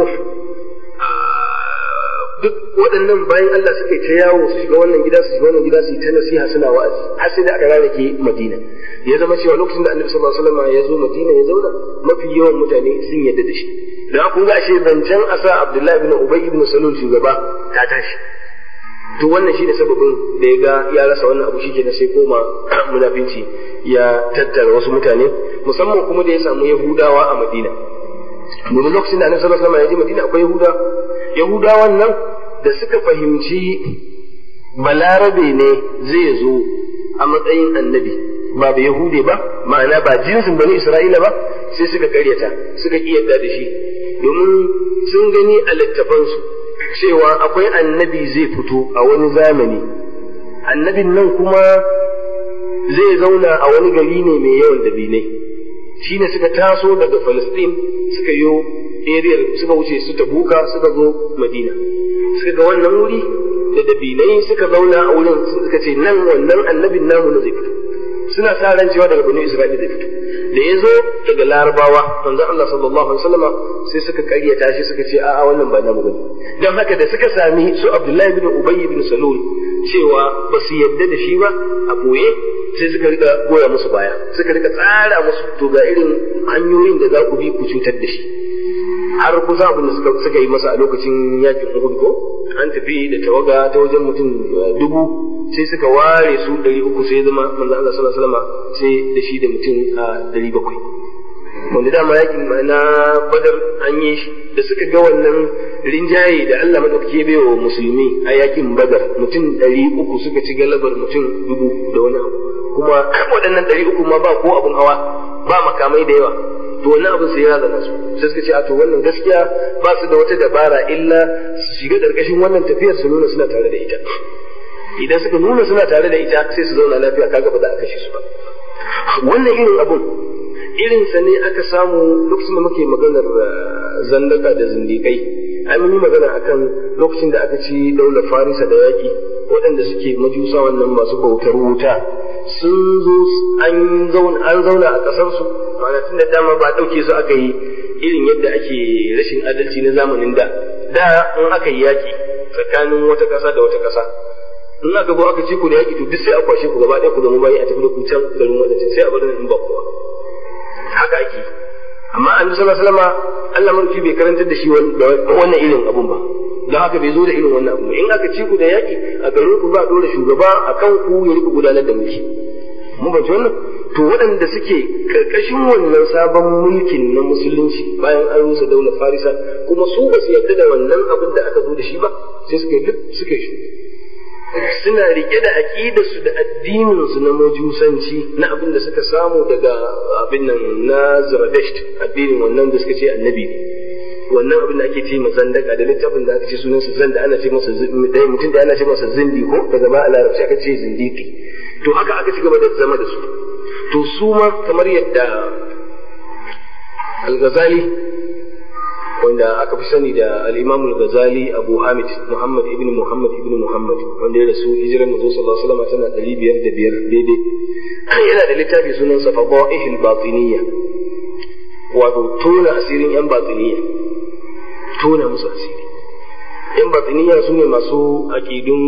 duk waɗannan bayan Allah suka yi ta yawo su shiga wannan gida su shiga wannan gida su yi ta nasiha suna wa'azi har sai da aka rarrake Madina ya zama cewa lokacin da Annabi sallallahu alaihi wasallam ya zo Madina ya zauna mafi yawan mutane sun yadda da shi da kun ga ashe zancen asa Abdullahi ibn Ubay ibn Salul shugaba ta tashi to wannan shine sababin da ya ga ya rasa wannan abu shikenan sai koma munafinci ya tattara wasu mutane musamman kuma da ya samu Yahudawa a Madina domin lokacin da annabi sallallahu alaihi wasallam ya je Madina akwai Yahuda Yahudawan nan da suka fahimci balarabe ne zai zo a matsayin annabi ba ba Yahude ba ma'ana ba jinsin bani Isra'ila ba sai suka karyata suka ki yarda da shi domin sun gani a littafansu cewa akwai annabi zai fito a wani zamani annabin nan kuma zai zauna a wani gari ne mai yawan dabinai shine suka taso daga Palestine suka yo area suka wuce su tabuka suka zo Madina suka ga wannan wuri da dabinai suka zauna a wurin suka ce nan wannan annabin namu na zai fito suna sa ran cewa daga bani Isra'ila zai fito da ya zo daga Larabawa manzon Allah sallallahu alaihi wasallam sai suka karyata shi suka ce a'a wannan ba namu bane dan haka da suka sami su Abdullahi bin Ubay bin Salul cewa ba su yadda da shi ba a boye sai suka rika goya musu baya suka rika tsara musu to ga irin hanyoyin da za ku bi ku cutar da shi har kusa abin da suka suka yi masa a lokacin yakin Uhud ko an tafi da tawaga ta wajen mutum dubu sai suka ware su ɗari uku sai zama manzo Allah sallallahu alaihi wasallam sai da shi da mutum ɗari bakwai wanda dama yakin na badar an yi shi da suka ga wannan rinjaye da Allah madaukake bai wa musulmi a yakin badar mutum ɗari uku suka ci galabar mutum dubu da wani abu kuma waɗannan ɗari uku ma ba ko abun hawa ba makamai da yawa to wannan abin sai ya zana su sai suka ce a to wannan gaskiya ba su da wata dabara illa su shiga ƙarƙashin wannan tafiyar su nuna suna tare da ita idan suka nuna suna tare da ita sai su zauna lafiya kaga ba za a kashe su ba wannan irin abun irinsa ne aka samu lokacin da muke maganar zandaka da zindikai ai mun yi magana akan lokacin da aka ci daular farisa da yaki waɗanda suke majusa wannan masu bautar wuta sun zo an zauna a ƙasarsu ma'ana tun da dama ba ɗauke su aka yi irin yadda ake rashin adalci na zamanin da da in aka yi yaki tsakanin wata ƙasa da wata ƙasa in aka zo aka ci ku da yaki to duk sai a kwashe ku gaba ɗaya ku zama bayi a tafi da ku can garin wadancan sai a bar in ba kowa haka ake amma annabi sallallahu alaihi wasallam Allah mulki bai karantar da shi wannan irin abun ba don haka bai zo da irin wannan abu in aka ci ku da yaki a garin ku za a dora shugaba a kan ku ya rika gudanar da mulki mun ba wannan to waɗanda suke karkashin wannan sabon mulkin na musulunci bayan an rusa daular farisa kuma su ba su yarda da wannan abin da aka zo da shi ba sai suka yi suka yi suna rike da aƙidarsu da addininsu na majusanci na abin da suka samu daga abin nan na Zarathustra addinin wannan da suka ce annabi ne wannan abin da ake ce masa zandaka da littafin da aka ce sunan sa zanda ana ce masa dai mutum da ana ce masa zindi ko daga ba a larabci aka ce zindiki to haka aka ci gaba da zama da su to su ma kamar yadda al-Ghazali wanda aka fi sani da al-Imam al-Ghazali Abu Hamid Muhammad ibn Muhammad ibn Muhammad wanda ya rasu hijiran Manzo sallallahu alaihi wasallam tana 505 daidai yana da littafi sunan sa Fadaihil Batiniyya wato tona asirin yan batiniyya tona musu asiri yan batiniyya su ne masu aqidun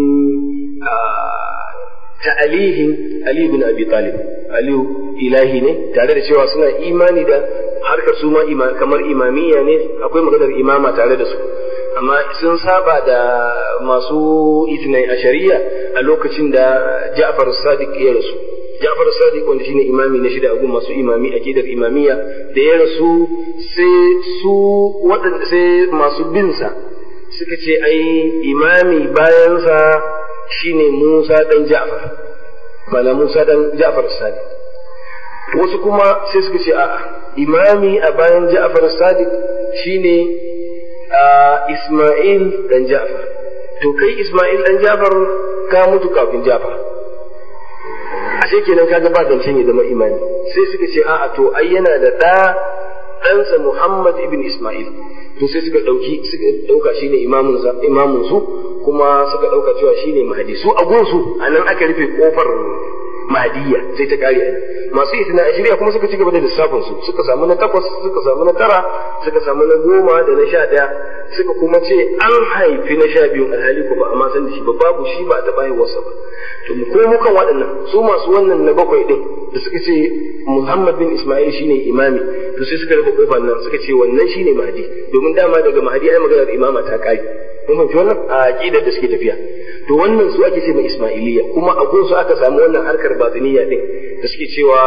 ta'alihin Ali bin Abi Talib Aliyu ilahi ne tare da cewa suna imani da harkar su ma kamar imamiyya ne akwai maganar imama tare da su amma sun saba da masu itnai a shari'a a lokacin da Ja'far Sadiq ya rasu Ja'far Sadiq wanda shine imami na shida agun masu imami akidar imamiyya da ya rasu sai su waɗanda sai masu binsa suka ce ai imami bayansa shine Musa dan Ja'far bala Musa dan Ja'far Sadiq wasu kuma sai suka ce a'a imami a bayan Ja'far Sadiq shine Isma'il dan Ja'far to kai Isma'il dan Ja'far ka mutu kafin Ja'far ashe kenan kaga ba zancen ya zama imami sai suka ce a'a to ai yana da ɗa ɗansa Muhammad ibn Isma'il to sai suka ɗauki suka ɗauka shine imamun imamun su kuma suka ɗauka cewa shine mahdi su a gunsu anan aka rufe kofar mahdiya sai ta kare a masu isna a shirya kuma suka ci gaba da lissafin su suka samu na takwas suka samu na tara suka samu na goma da na sha ɗaya suka kuma ce an haifi na sha biyu alhali ko ba a ma san da shi ba babu shi ba a taɓa haihuwarsa ba to mu ko mukan waɗannan su masu wannan na bakwai ɗin da suka ce Muhammad bin Ismail shine imami to sai suka rufe kofar nan suka ce wannan shine mahdi domin dama daga mahdi ai maganar imama ta kai mun fahimci wannan a aqidar da suke tafiya to wannan su ake ce mai Ismailiyya kuma a gunsu aka samu wannan harkar batiniya din da suke cewa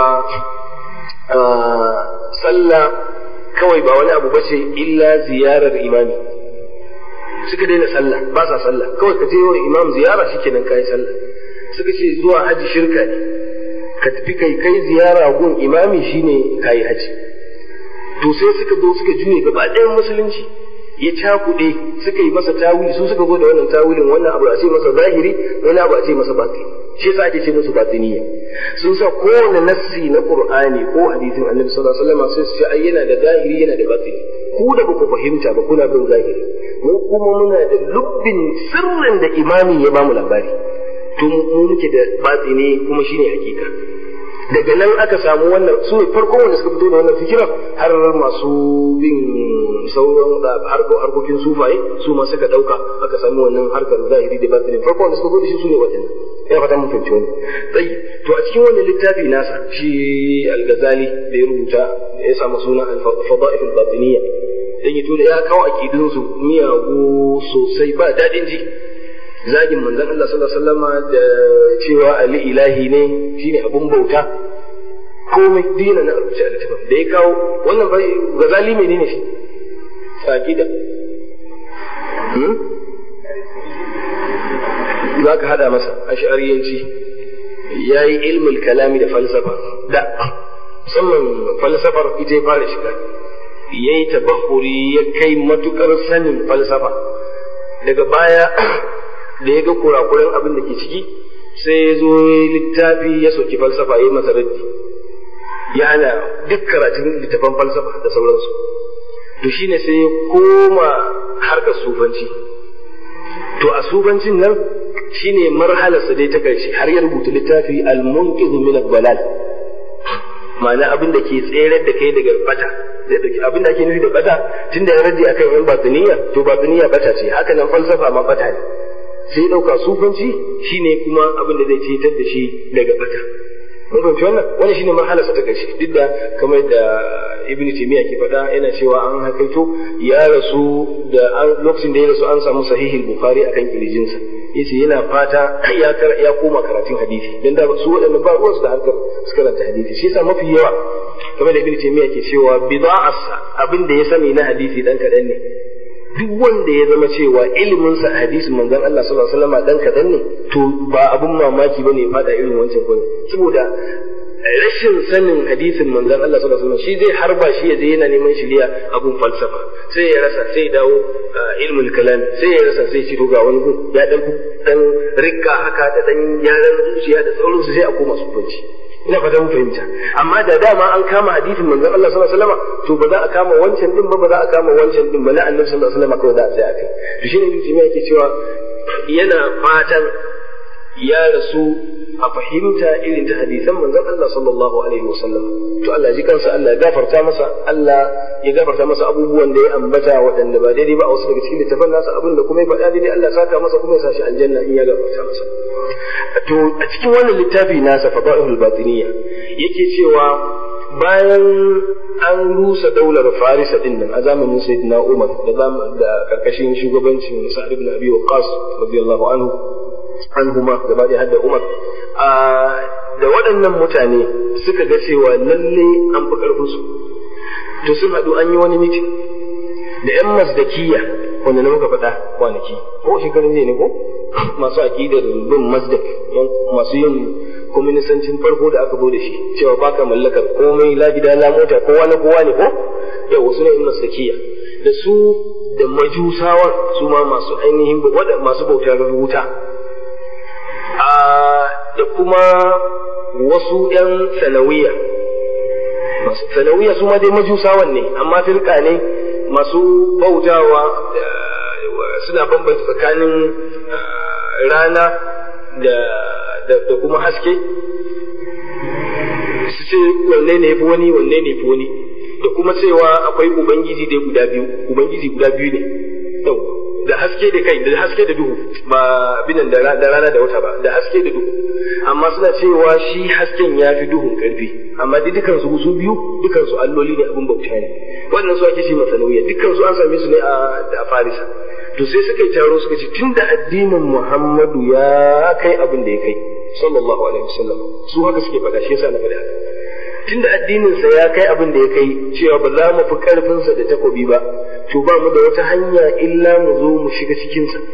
sallah kawai ba wani abu bace illa ziyarar imami suka daina sallah ba sa sallah kawai ka je wa imam ziyara shikenan kai sallah suka ce zuwa haji shirka ne ka tafi kai kai ziyara gun imami shine kai haji to sai suka zo suka juye gaba ɗayan musulunci ya cakuɗe suka yi masa tawili su suka zo da wannan tawilin wannan abu a ce masa zahiri wani abu a ce masa batini shi yasa ake ce musu batiniya sun sa kowane nassi na qur'ani ko hadisin annabi sallallahu alaihi wasallam sai su ce ai yana da zahiri yana da batini ku da ba ku fahimta ba kuna bin zahiri mu kuma muna da lubbin sirrin da imami ya bamu labari to mu muke da batini kuma shine hakika daga nan aka samu wannan su ne farkon wanda suka fito da wannan fikirar har masu bin sauran harkokin sufaye su ma suka dauka aka samu wannan harkar zahiri da batini farkon wanda suka fito da shi su ne waɗannan ina fata mun fahimci wani tsayi to a cikin wannan littafi nasa shi al-ghazali da ya rubuta da ya samu suna al-fada'if al-batiniyya dan ya tura ya kawo aqidun su miyagu sosai ba dadin ji zagin manzon Allah sallallahu alaihi wasallama da cewa ali ilahi ne shine abun bauta komai dina na rubuce a littafin da ya kawo wannan bai gazali menene shi aqida za ka hada masa ash'ariyanci ya yi ilmul kalami da falsafa da musamman falsafar ita ya fara shiga ya yi tabahuri ya kai matukar sanin falsafa daga baya da ya ga kurakuran abin da ke ciki sai ya zo littafi ya soki falsafa ya yi masa raddi ya hana duk karatun littafan falsafa da sauransu to shine sai ya koma harkar sufanci to a sufancin nan shine marhalarsa dai ta karshe har ya rubuta littafi al-munqidh min ad-dalal ma'ana abin da ke tsere da kai daga bata zai dauki abin da ake nufi da bata tunda ya rage akan yan batiniya to batiniya bata ce haka nan falsafa ma bata ne sai dauka sufanci shine kuma abin da zai cetar da shi daga bata mun fahimci wannan wannan shine marhalar sa ta karshe duk da kamar da ibn taymiya ke faɗa yana cewa an hakaito ya rasu da lokacin da ya rasu an samu sahihul bukhari akan kirjinsa yace yana fata ya ya koma karatun hadisi dan da su waɗannan ba ruwansu da harkar su karanta hadisi shi yasa mafi yawa kamar da ibn taymiya ke cewa bida'arsa abin da ya sani na hadisi dan kaɗan ne duk wanda ya zama cewa ilimin sa hadisin manzon Allah sallallahu alaihi wasallam dan kadan ne to ba abun mamaki bane ya fada irin wancan gurin saboda rashin sanin hadisin manzon Allah sallallahu alaihi wasallam shi zai harba shi ya je yana neman shiriya abun falsafa sai ya rasa sai dawo ilmul kalam sai ya rasa sai ci ga wani gun ya dan dan rikka haka da dan yaran zuciya da sauransu sai a koma sufanci ina fata mun fahimta amma da dama an kama hadisin manzon Allah sallallahu alaihi wasallam to ba za a kama wancan din ba ba za a kama wancan din ba na annabi sallallahu alaihi wasallam kawai za a tsaya akai to shine ibn Taymiyyah yake cewa yana fatan ya rasu a fahimta irin ta hadisan manzon Allah sallallahu alaihi wasallam to Allah ji kansa Allah ya gafarta masa Allah ya gafarta masa abubuwan da ya ambata waɗanda ba daidai ba a wasu daga cikin littafan nasa abin da kuma ya faɗa daidai Allah ya saka masa kuma ya sa shi aljanna in ya gafarta masa to a cikin wannan littafi nasa fadailul batiniya yake cewa bayan an rusa daular farisa din nan a zamanin sayyidina umar da da karkashin shugabancin sa'ad ibn abi waqas radiyallahu anhu anhuma gaba da hadda umar da waɗannan mutane suka ga cewa lalle an fi karfin su to sun haɗu an yi wani mitin da yan masdakiya wanda na muka faɗa kwanaki ko shekarun ne ko masu aƙidar bin masdak masu yin kwaminisancin farko da aka bude shi cewa baka mallakar komai la gida la mota kowa na kowa ne ko yau wasu ne in masakiya da su da majusawan su ma masu ainihin masu bautar wuta da kuma wasu ‘yan sanawiya masu sanawiya su ma dai majusawan ne amma firka ne masu bautawa suna bambanta tsakanin rana da da kuma haske su ce wanne ne fi wani wanne ne fi wani da kuma cewa akwai ubangiji dai guda biyu ubangiji guda biyu ne yau da haske da kai da haske da duhu ba binan da rana da wata ba da haske da duhu amma suna cewa shi hasken ya fi duhun karfi amma dai dukan su su biyu dukan su alloli ne abin bauta ne wannan su ake ce masa nauyi dukan su an same su ne a Farisa to sai suka yi taro suka ce tunda addinin Muhammadu ya kai abin da ya kai sallallahu alaihi wasallam su haka suke faɗa shi yasa na faɗi haka tunda addinin sa ya kai abin da ya kai cewa ba za mu fi karfin sa da takobi ba to ba mu da wata hanya illa mu zo mu shiga cikin sa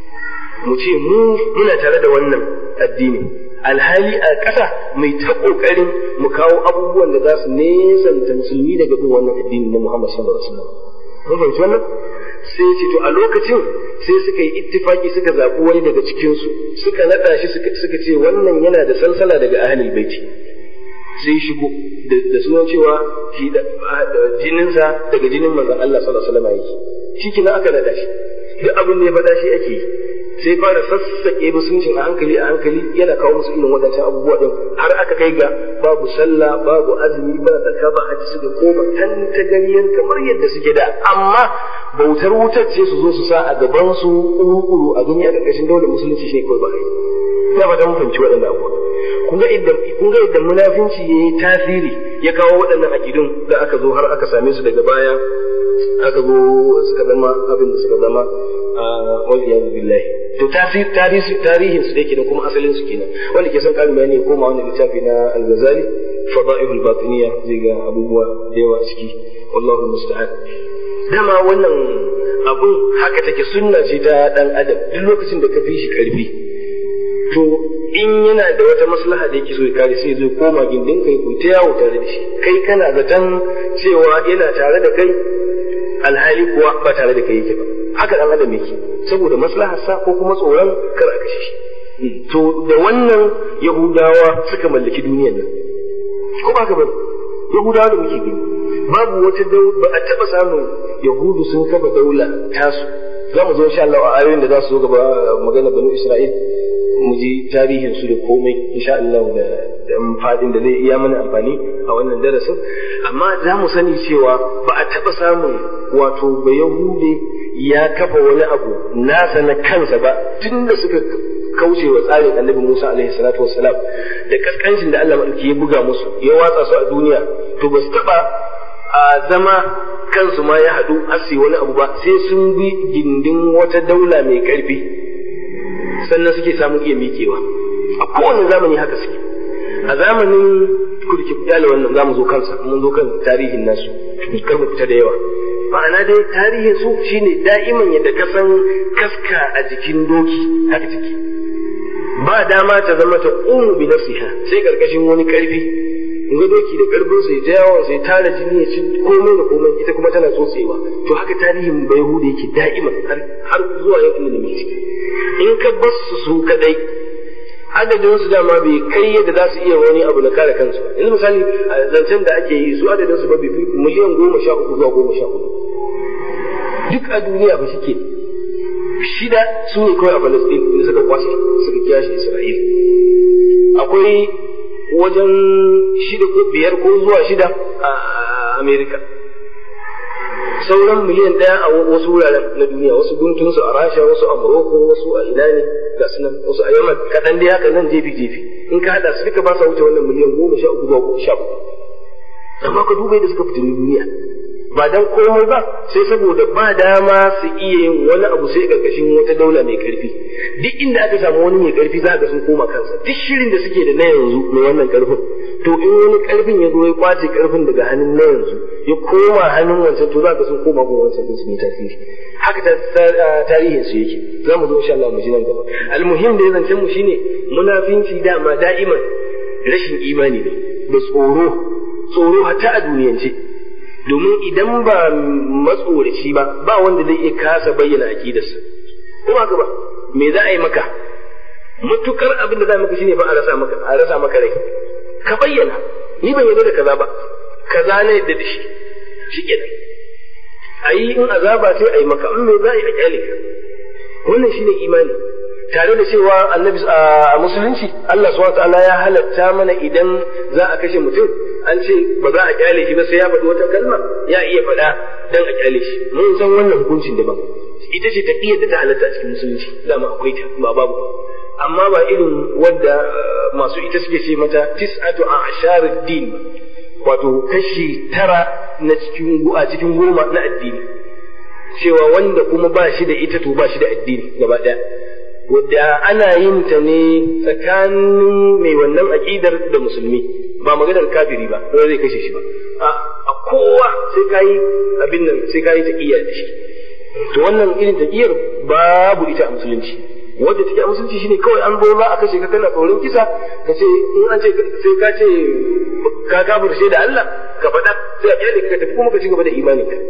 mu ce mu muna tare da wannan addini alhali a ƙasa mai ta ƙoƙarin mu kawo abubuwan da za su nesanta musulmi daga bin wannan addini na Muhammad sallallahu alaihi wasallam mun fahimci wannan sai ce to a lokacin sai suka yi ittifaki suka zaɓi wani daga cikinsu suka naɗa shi suka ce wannan yana da salsala daga ahlul baiti sai shigo da sunan cewa shi da jininsa daga jinin manzon Allah sallallahu alaihi wasallam yake shi kina aka naɗa shi duk abin da ya faɗa shi ake yi sai fara sassaƙe musuncin a hankali a hankali yana kawo musu irin wadancan abubuwa din har aka kai ga babu sallah babu azumi ba zakka ba haji su da koma tan ta ganiyar kamar yadda suke da amma bautar wutar ce su zo su sa a gaban su kuru a gani a ƙarƙashin daular musulunci shi kawai ba kai ina ba mun fahimci waɗannan abubuwa kun ga idan kun ga idan munafinci yayi tasiri ya kawo waɗannan aqidun da aka zo har aka same su daga baya aka zo suka zama abin da suka zama wal iyadu billahi to tarihin tarihin su da yake da kuma asalin su kenan wanda ke son karin bayani koma wannan littafi na al-Ghazali fada'ilul batiniya zai ga abubuwa da yawa a ciki wallahu musta'an dama wannan abun haka take sunna ce ta dan adam duk lokacin da ka fi shi karfi to in yana da wata maslaha da yake so ya kare sai zai koma gindin kai ku ta yawo tare da shi kai kana zaton cewa yana tare da kai alhali kuwa ba tare da kai yake ba haka dan adam yake saboda maslaharsa ko kuma tsoron kar a kashe shi to da wannan yahudawa suka mallaki duniyar nan ko ba ka bane yahudawa da muke gani babu wata ba a taɓa samun yahudu sun kafa daula tasu za mu zo insha Allah a ayoyin da za su zo gaba magana banu Isra'il mu ji tarihin su da komai insha Allah da da fadin da zai iya mana amfani a wannan darasin amma za mu sani cewa ba a taɓa samun wato ba yahude ya kafa wani abu nasa na kansa ba tun da suka kauce wa tsarin annabi Musa alaihi salatu wassalam da kaskancin da Allah madauki ya buga musu ya watsa su a duniya to ba su taɓa a zama kansu ma ya haɗu asi wani abu ba sai sun bi gindin wata daula mai ƙarfi sannan suke samun iya miƙewa a kowane zamani haka suke a zamanin kurki kyale wannan zamu zo kansa mun zo kan tarihin nasu kar mu fita da yawa ma'ana dai tarihin su shine da'iman yadda ka san kaska a jikin doki haka take ba dama ta zama ta umu bi nafsiha sai karkashin wani karfi ga doki da karfin sai ta yawa sai tara jini ya ci komai da komai ita kuma tana tsotsewa to haka tarihin bai hude yake da'iman har zuwa yau inda muke in ka bar su su kadai adadin su dama bai kai yadda za su iya wani abu na kare kansu ba yanzu misali a zancen da ake yi su adadin su ba bai fi miliyan goma sha uku zuwa goma sha uku duk a duniya ba shike shida su ne kawai a Palestine inda suka kwashe suka kiyashe Isra'ila akwai wajen shida ko biyar ko zuwa shida a Amerika sauran miliyan ɗaya a wasu wuraren na duniya wasu guntun su a rasha wasu a morocco wasu a ina ne ga su nan wasu a yaman kaɗan dai haka nan jefi jefi in ka haɗa su duka ba sa wuce wannan miliyan goma sha uku zuwa sha uku amma ka duba yadda suka fitini duniya ba dan komai ba sai saboda ba dama su iya yin wani abu sai ƙarƙashin wata daula mai ƙarfi duk inda aka samu wani mai ƙarfi za ga sun koma kansa duk shirin da suke da na yanzu mai wannan ƙarfin to in wani ƙarfin ya zo ya kwace ƙarfin daga hannun na yanzu ya koma hannun wancan to za ka sun koma gun wancan din su ne tasiri haka tarihin su yake za mu zo insha Allah mu ji nan gaba almuhim da ya zancen mu shine munafinci dama da'iman rashin imani ne da tsoro tsoro hatta a duniyance domin idan ba matsoraci ba ba wanda zai iya kasa bayyana aqidarsa ko haka ba me za a yi maka matukar abin da za maka shine fa a rasa maka a rasa maka rai ka bayyana ni ban yarda da kaza ba kaza ne yadda da shi shi kenan a yi in azaba sai a yi maka in me za a yi a kyale ka wannan shine imani tare da cewa annabi a musulunci Allah subhanahu ta'ala ya halatta mana idan za a kashe mutum an ce ba za a kyale shi ba sai ya faɗi wata kalma ya iya faɗa dan a kyale shi mun san wannan hukuncin daban ita ce taqiyar da ta halatta a cikin musulunci dama akwai ta ba babu amma ba irin wadda masu ita suke ce mata tis'atu a asharid din wato kashi tara na cikin a cikin goma na addini cewa wanda kuma ba shi da ita to ba shi da addini gaba ɗaya wadda ana yin ta ne tsakanin mai wannan aƙidar da musulmi ba maganar kafiri ba ko zai kashe shi ba a kowa sai kayi abin nan sai kayi taqiyya da shi to wannan irin taqiyar babu ita a musulunci wadda take a musulunci shine kawai an zo za a kashe ka kana tsoron kisa ka ce in an ce sai ka ce ka kafirce da Allah ka faɗa sai a kyale ka tafi kuma ka ci gaba da imani ka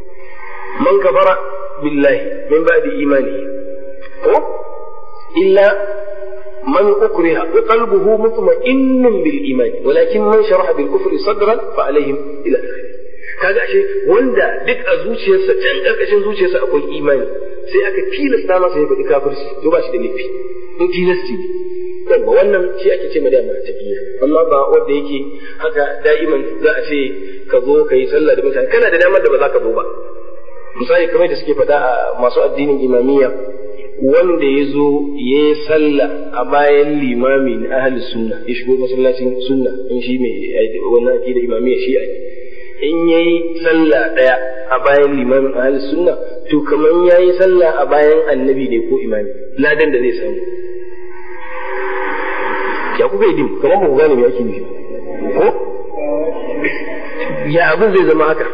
man kafara billahi min ba'di imani ko illa man ukriha wa qalbuhu mutma'innun bil iman walakin man sharaha bil kufri sadran fa alaihim ila akhirih kaga ashe wanda duk a zuciyarsa can karkashin zuciyarsa akwai imani sai aka tilasta masa ya faɗi kafirci to ba shi da laifi in tilasti ne yawa wannan shi ake ce madama tafiya amma ba wanda yake haka da'iman za a ce ka zo ka yi sallah da mutane kana da damar da ba za ka zo ba misali kamar da suke faɗa a masu addinin imamiyya wanda ya zo ya yi sallah a bayan limami na ahli sunna ya shigo masallacin sunna in shi mai wannan ake da imamiyya shi a in ya yi sallah ɗaya a bayan limamin ahli sunna to kamar ya yi sallah a bayan annabi ne ko imami ladan da zai samu ya kuka yi dim kamar ba ku gane me ake nufi ko ya abin zai zama haka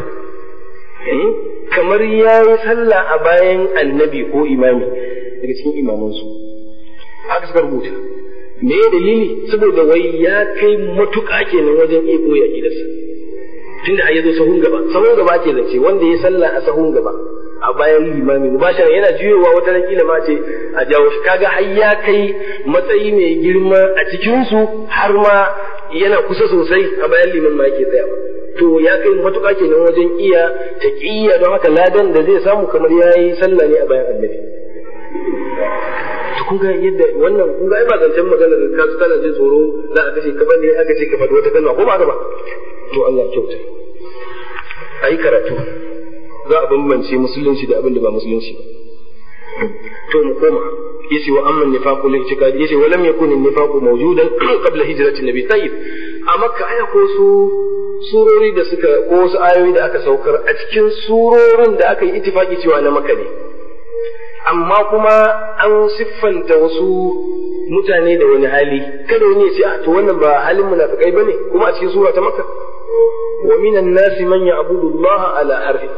kamar ya yi sallah a bayan annabi ko imami daga cikin imamansu haka suka rubuta me dalili saboda wai ya kai matuƙa kenan wajen iya koya gidansa tunda a yazo sahun gaba sahun gaba ke zance wanda ya sallah a sahun gaba a bayan limami mubashara yana juyowa wata ran kila ma ce a jawo shi kaga har ya kai matsayi mai girma a cikin su har ma yana kusa sosai a bayan liman ma yake tsayawa to ya kai matuƙa kenan wajen iya taqiyya don haka ladan da zai samu kamar yayi sallah ne a bayan annabi to kun ga yadda wannan kun ga ai ba zancen magana da ka kana jin tsoro za a kashe ka bane aka ce ka faɗi wata kalma ko ba haka ba to Allah ya kyauta ayi karatu za a bambance musulunci da abin da ba musulunci ba to mu koma yace wa amma nifaqu lil i'tiqad yace wa lam yakun an-nifaqu mawjudan qabla hijrati an-nabi tayyib a makka aya ko su surori da suka ko wasu ayoyi da aka saukar a cikin surorin da aka yi ittifaki cewa na makka ne amma kuma an siffanta wasu mutane da wani hali kada wani ya ce a to wannan ba halin munafikai bane kuma a cikin sura ta makka wa minan nasi man ya'budu Allah ala harfi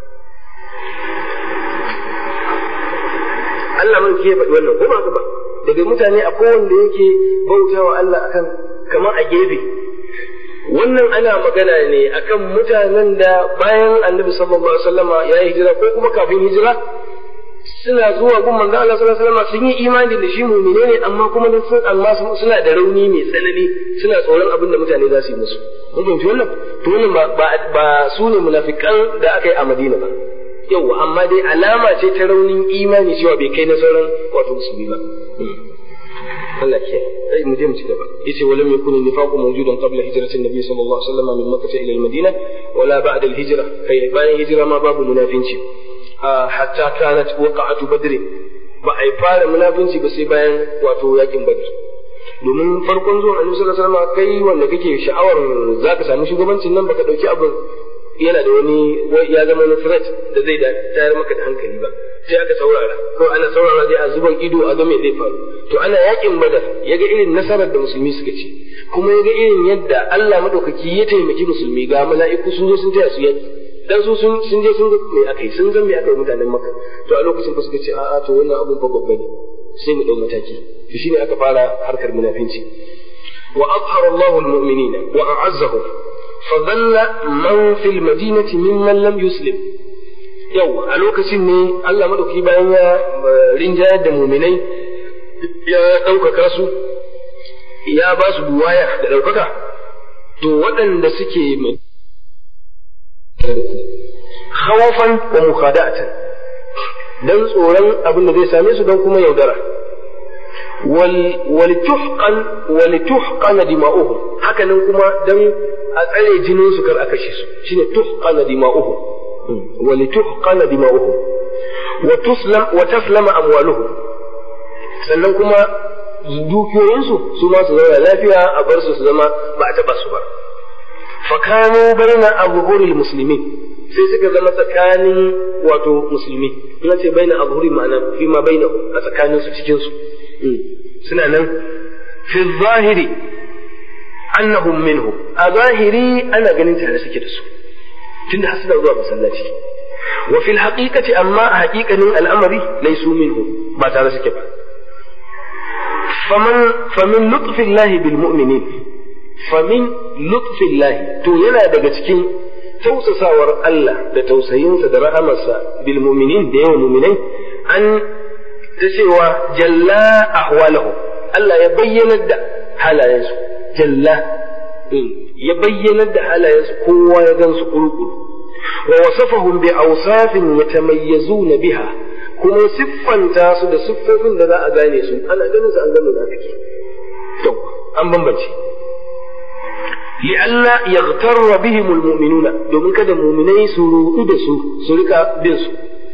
Allah man ke faɗi wannan ko ba ba daga mutane a wanda yake bautawa Allah akan kamar a gefe wannan ana magana ne akan mutanen da bayan annabi sallallahu alaihi wasallama ya yi hijira ko kuma kafin hijira suna zuwa gun manzo Allah sallallahu alaihi wasallam sun yi imani da shi mu'mine ne amma kuma sun amma suna da rauni mai tsanani suna tsoron abin da mutane za su yi musu mun fahimci wannan to wannan ba ba su ne munafikan da aka yi a Madina ba yawa amma dai alama ce ta raunin imani cewa bai kai na sauran wato musulmi ba Allah ke ai mu je mu ci gaba yace walam yakun nifaqu mawjudan qabla hijratin nabiy sallallahu alaihi wasallam min makkah ila al-madina wala ba'da al-hijra kai bayan hijira ma babu munafinci hatta kanat waqa'atu badr ba ai fara munafinci ba sai bayan wato yakin badr domin farkon zuwan annabi sallallahu alaihi wasallam kai wanda kake sha'awar zaka samu shugabancin nan baka dauki abin yana da wani ya zama wani threat da zai da tayar maka da hankali ba sai aka saurara ko ana saurara dai a zuban ido a ga me zai faru to ana yakin badar ya ga irin nasarar da musulmi suka ci kuma ya ga irin yadda Allah madaukaki ya taimaki musulmi ga mala'iku sun zo sun taya su yaki dan su sun sun je sun ga me akai sun ga me akai mutanen makka to a lokacin fa suka ce a'a to wannan abun fa babba ne sai mu dau mataki to shine aka fara harkar munafinci wa azhara Allahu al-mu'minina wa a'azzahum فظل من في المدينة ممن لم يسلم yau a lokacin ne Allah maɗauki bayan ya rinjayar da muminai ya ɗaukaka su ya ba su buwaya da ɗaukaka to waɗanda suke khawafan wa mukhada'atan dan tsoron abin da zai same su don kuma yaudara wal tuhqan wal tuhqana dima'uhum hakanan kuma dan a tsare jinin su kar a kashe su shine tuhqana dima'uhum wa li tuhqana dima'uhum wa tuslam wa taslama amwaluhum sannan kuma dukiyoyin su su ma su zauna lafiya a bar su su zama ba a taba su ba fa kanu baina azhuril muslimin sai suka zama tsakanin wato musulmi ina ce baina azhuri ma'ana fi ma baina a tsakanin su cikin su suna nan fi zahiri annahum minhum a zahiri ana ganin tare suke da su tunda har suna zuwa masallaci wa fil haqiqati amma a haqiqanin al'amari laysu minhum ba tare suke ba faman famin lutfillahi bil mu'minin famin lutfillahi to yana daga cikin tausasawar Allah da tausayinsa da rahamarsa bil mu'minin da yawan mu'minai an ta cewa jalla ahwalahu Allah ya bayyanar da halayensu jalla ya bayyanar da halayensu kowa ya gansu kurkuru wa wasafahum bi awsafin yatamayyazuna biha kuma siffanta su da siffofin da za a gane su ana ganin su an gano munafiki to an bambance li'alla yaghtarra bihim almu'minuna domin kada mu'minai su rudu da su su rika bin su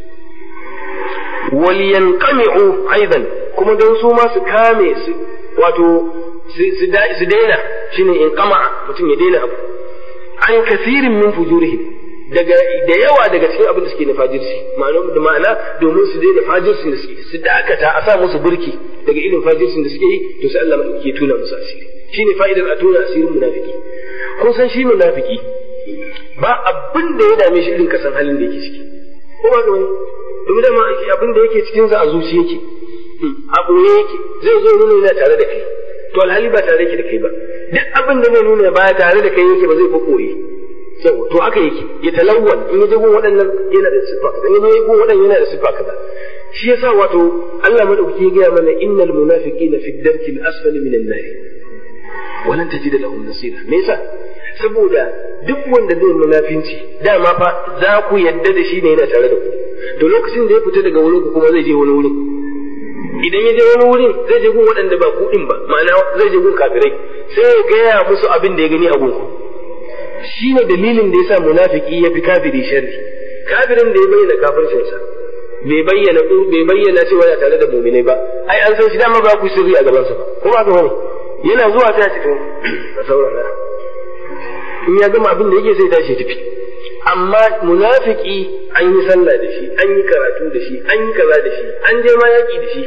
wal yanqami'u aidan kuma don su ma su kame su wato su daina shine in kama mutum ya daina abu an kasirin min fujurihim daga da yawa daga cikin abin da suke na fajirci ma'ana da ma'ana domin su daina fajircin da suke su dakata a sa musu burki daga irin fajircin da suke yi to sai Allah ke tuna musu asiri shine fa'idar a tuna asirin munafiki kun san shi munafiki ba abin da ya dame shi irin kasan halin da yake ciki ko ba wani domin da ma abin da yake cikin sa a zuci yake a ɓoye yake zai zo nuna yana tare da kai to alhali ba tare yake da kai ba duk abin da zai nuna ba tare da kai yake ba zai fi koyi yau to aka yake ya talawwal in ya je gun waɗannan yana da siffa kaza in ya je gun waɗannan yana da siffa kaza shi yasa wato Allah madaukaki ya gaya mana innal munafiqina fi darki al-asfali min an-nar walan tajida lahum nasira me yasa saboda duk wanda zai munafinci dama fa za ku yadda da shi ne yana tare da ku to lokacin da ya fita daga wurin ku kuma zai je wani wurin idan ya je wani wurin zai je gun waɗanda ba kuɗin ba ma'ana zai je gun kafirai sai ya gaya musu abin da ya gani a gunku shi ne dalilin da ya sa munafiki ya fi kafiri sharri kafirin da ya bayyana kafircinsa bai bayyana bai bayyana cewa yana tare da muminai ba ai an san shi dama ba ku sirri a gabansa ba kuma ga wani yana zuwa ta ce to a saurara in ya gama abin da yake sai tashi tafi amma munafiki an yi sallah da shi an yi karatu da shi an yi kaza da shi an je ma yaki da shi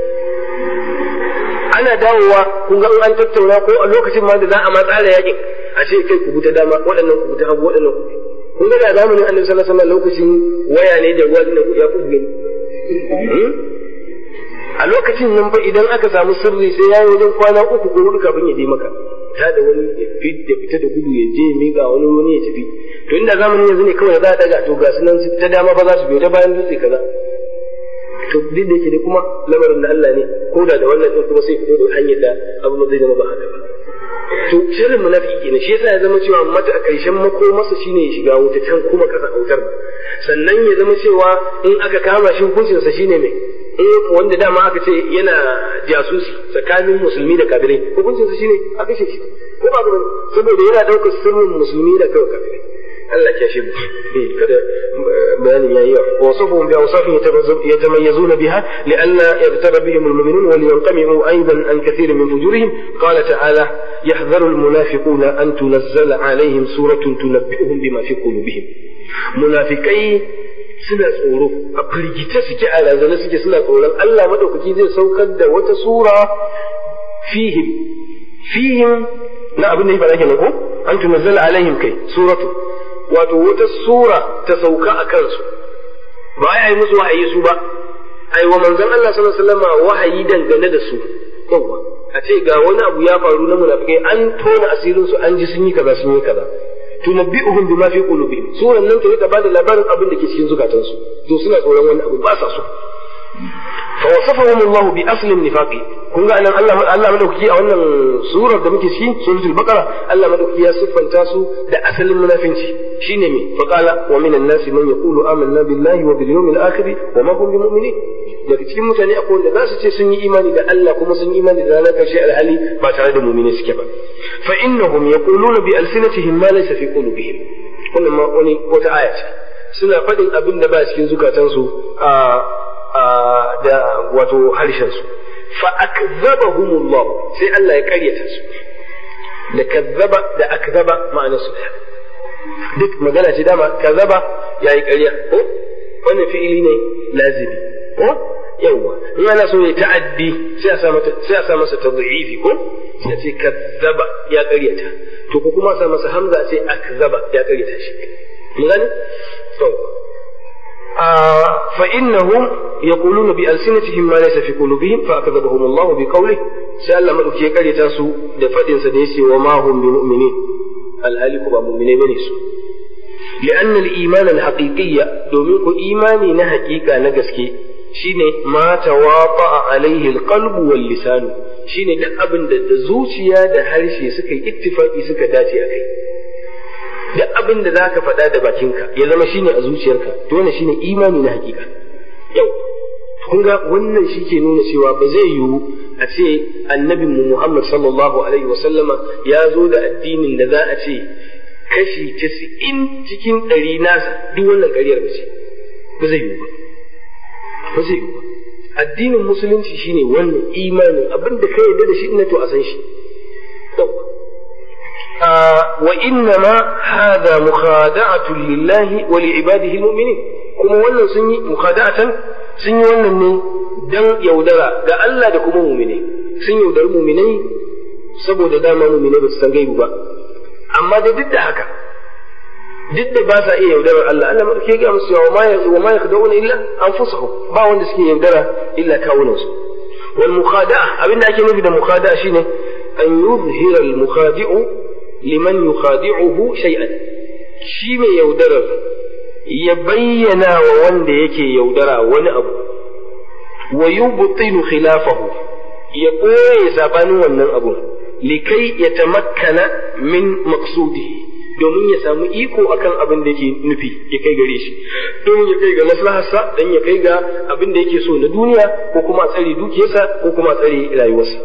ana dawowa kun ga an tattauna ko a lokacin ma da za a ma tsara yakin a ce kai ku buta dama waɗannan ku buta hagu waɗannan ku kun ga da zamanin annabi sallallahu alaihi wasallam lokacin waya ne da ruwa da ya fi gani a lokacin nan fa idan aka samu sirri sai ya yi wajen kwana uku ko hudu kafin ya je maka ta da wani ya fita da gudu ya je ya miƙa wani wani ya tafi to inda zamanin yanzu ne kawai za a daga to ga sunan su ta dama ba za su biyo ta bayan dutse kaza to duk da yake dai kuma lamarin da Allah ne ko da da wannan din kuma sai fito da hanyar da abu zai zama ba haka ba to shirin munafiki kenan shi yasa ya zama cewa mata a ƙarshen makomarsa shine ya shiga wuta can kuma kasa autar ba sannan ya zama cewa in aka kama shi hukuncinsa shine mai in wanda dama aka ce yana jasusi tsakanin musulmi da kafirai hukuncinsa shine a kashe shi ko ba gaba saboda yana ɗaukar sirrin musulmi da kawai kafirai Allah ya shi kada bayanin yayi wa wasafuhum bi awsafin yatamayyazuna biha li'anna yaghtara bihim al-mu'minun wa liyanqami'u aidan an kathir min fujurihim qala ta'ala yahdharu al-munafiquna an tunazzala alaihim suratun tunabbi'uhum bima fi qulubihim munafikai suna tsoro a firgita suke a razana suke suna tsoron Allah madaukaki zai saukar da wata sura fihim fihim na abin da ya faɗa kenan ko an tunazzala alaihim kai suratu wato wata sura ta sauka a kansu ba ya yi musu wahayi su ba ai wa manzon Allah sallallahu alaihi wasallam wahayi dangane da su yawa a ce ga wani abu ya faru na munafikai an tona asirin su an ji sun yi kaza sun yi kaza tunabbi'uhum bima fi qulubihim suran nan ta rika bada labarin abin da ke cikin zukatansu to suna tsoron wani abu ba sa so fa wasafahum Allah bi asli nifaqi kun ga anan Allah Allah madaukaki a wannan surar da muke cikin suratul baqara Allah madaukaki ya siffanta su da asalin munafinci shine me fa qala wa minan nasi man yaqulu amanna billahi wa bil yawmil akhir wa ma hum bimu'minin daga cikin mutane akwai wanda za su ce sun yi imani da Allah kuma sun yi imani da ranar karshe alhali ba tare da mu'mini suke ba fa innahum yaquluna bi alsinatihim ma laysa fi qulubihim wannan ma wani wata aya ce suna faɗin abin da ba cikin zukatansu a da wato harshen su fa akzabahumullah sai Allah ya karyata su da kazzaba da akzaba ma'anar su duk magana ce dama kazzaba yayi ƙarya ko wannan fi'ili ne lazimi ko yawa in ana so ya ta'addi sai a sa mata sai a sa masa tadhifi ko sai ce kazzaba ya ƙaryata to ko kuma sa masa hamza sai akzaba ya ƙaryata shi mun gane to فإنهم يقولون بألسنتهم ما ليس في قلوبهم فأكذبهم الله بقوله سأل ما أكي كالي تاسو دفدن سديسي وما هم بمؤمنين الهالك بمؤمنين بنسو لأن الإيمان الحقيقي دومينك إيماني نحقيقة نقسكي shine ma tawafa alaihi alqalbu wal lisan shine duk abin da da zuciya da harshe suka yi ittifaki suka dace akai duk abin da zaka faɗa da bakinka ya zama shine a zuciyarka to wannan shine imani na hakika yau kun ga wannan shi ke nuna cewa ba zai yiwu a ce annabin mu Muhammad sallallahu alaihi wasallama ya zo da addinin da za a ce kashi casa'in cikin ɗari nasa duk wannan ƙaryar ba ce ba zai yiwu ba ba zai yiwu ba addinin musulunci shine wannan imanin abin da ka yarda da shi ina to a san shi وإنما هذا مخادعة لله ولعباده المؤمنين kuma wannan sun yi mukhada'atan sun yi wannan ne dan yaudara ga Allah da kuma mumine sun yaudari muminai saboda dama muminai ba su san gaibu ba amma da duk da haka duk da ba sa iya yaudarar Allah Allah madauke ga musu wa ma wa ma yakhda'una illa anfusahum ba wanda suke yaudara illa kawunansu wal mukhada'a abinda ake nufi da mukhada'a shine an yuzhira al mukhadi'u liman yukhadi'uhu shay'an shi mai yaudarar ya bayyana wa wanda yake yaudara wani abu wa yubtilu khilafahu ya ɓoye sabanin wannan abun likai ya tamakkana min maqsudihi domin ya samu iko akan abin da yake nufi ya kai gare shi domin ya kai ga maslaharsa dan ya kai ga abin da yake so na duniya ko kuma a tsare dukiyarsa ko kuma a tsare rayuwarsa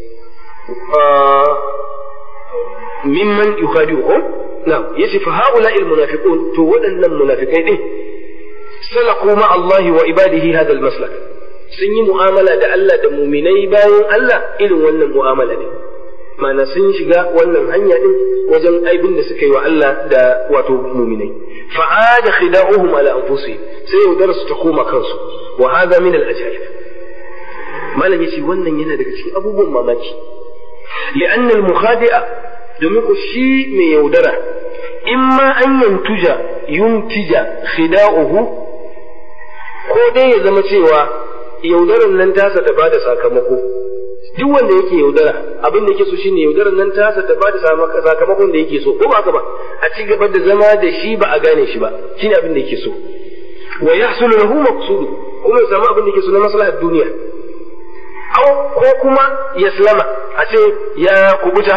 mimman yukhadi'uhum na'am yace fa haula'i almunafiqun to waɗannan munafikai din salaku ma Allah wa ibadihi hadha almaslak sun yi mu'amala da Allah da muminai bayan Allah irin wannan mu'amala ne ma'ana sun shiga wannan hanya din wajen aibin da suka yi wa Allah da wato muminai fa'ada khida'uhum ala anfusihim sai yaudar su ta koma kansu wa hadha min al-ajaib malam yace wannan yana daga cikin abubuwan mamaki li'anna al-mukhadi'a domin ku shi mai yaudara imma an yantuja yuntija khida'uhu ko dai ya zama cewa yaudaran nan tasa ta bada sakamako duk wanda yake yaudara abin da yake so shine yaudaran nan tasa ta bada sakamakon da yake so ko ba ba a ci gaba da zama da shi ba a gane shi ba shine abin da yake so wa yahsulu lahu maqsudu kuma ya samu abin da yake so na maslahar duniya au ko kuma yaslama a ce ya kubuta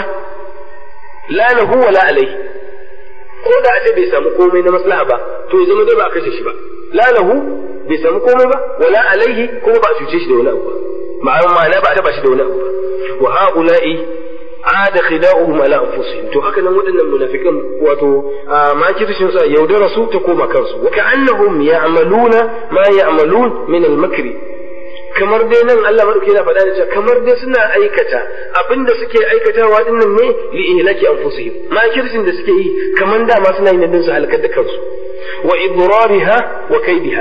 la lahu wa la alai ko da a ce bai samu komai na maslaha ba to ya zama dai ba a kashe shi ba la lahu bai samu komai ba wala alaihi kuma ba a cuce shi da wani abu ba ma'ana ma'ana ba a taba shi da wani abu ba wa ha'ula'i ada khida'uhum ala anfusihim to haka nan waɗannan munafikan wato makircin sa yaudara su ta koma kansu wa ka'annahum ya'maluna ma ya'malun min al-makri kamar dai nan Allah madauki yana faɗa da cewa kamar dai suna aikata abinda suke aikatawa din nan ne li ihlaki anfusihim makircin da suke yi kamar da ma suna yin din su halakar da kansu wa idrariha wa kaidiha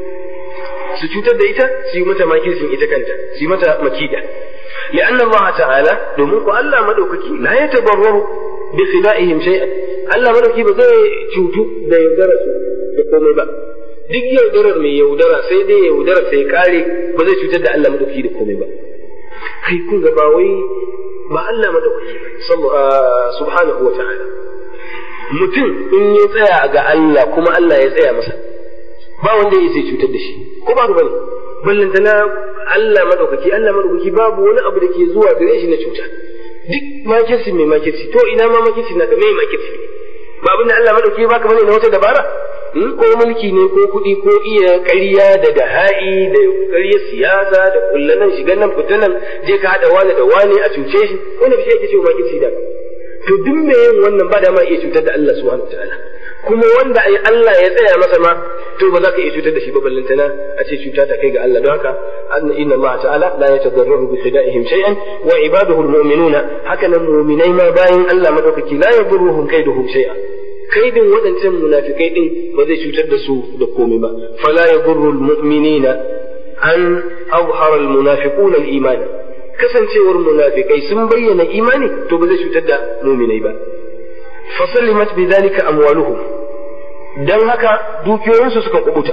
su cutar da ita su yi mata makircin ita kanta su yi mata makida لأن الله تعالى دومنكو ألا مدوككي لا يتضرر بخدائهم شيئا ألا مدوكي بزي تشوتو دا يودرسو da komai ba duk yaudarar mai yaudara sai dai yaudara sai kare ba zai cutar da Allah madauki da komai ba kai kun ga ba wai ba Allah madauki subhanahu wa ta'ala mutum in ya tsaya ga Allah kuma Allah ya tsaya masa ba wanda ya sai cutar da shi ko ba bane ballantana Allah madaukaki Allah madaukaki babu wani abu da ke zuwa gare shi na cuta duk makirci mai makirci to ina ma makirci na da mai makirci ba abin da Allah madaukaki baka bane na wata dabara ko mulki ne ko kuɗi ko iya ƙarya da daha'i da ƙaryar siyasa da kullanan shigan nan fitanan je ka haɗa wani da wani a cuce shi wani bishe yake cewa makirci da to duk mai yin wannan ba da ma iya cutar da Allah subhanahu wa ta'ala kuma wanda ai Allah ya tsaya masa ma to ba za ka iya cutar da shi ba ballantana a ce cuta ta kai ga Allah don haka inna Allah ta'ala la yatadarraru bi khida'ihim shay'an wa ibaduhu almu'minuna haka nan mu'minai ma bayan Allah madaukaki la yadurruhum kaiduhum shay'an kaidin waɗancan munafikai din ba zai cutar da su da komai ba fala yadurru almu'minina an azhara almunafiquna al-iman kasancewar munafikai sun bayyana imani to ba zai cutar da mu'minai ba fasallimat bidhalika amwaluhum dan haka dukiyoyinsu suka kubuta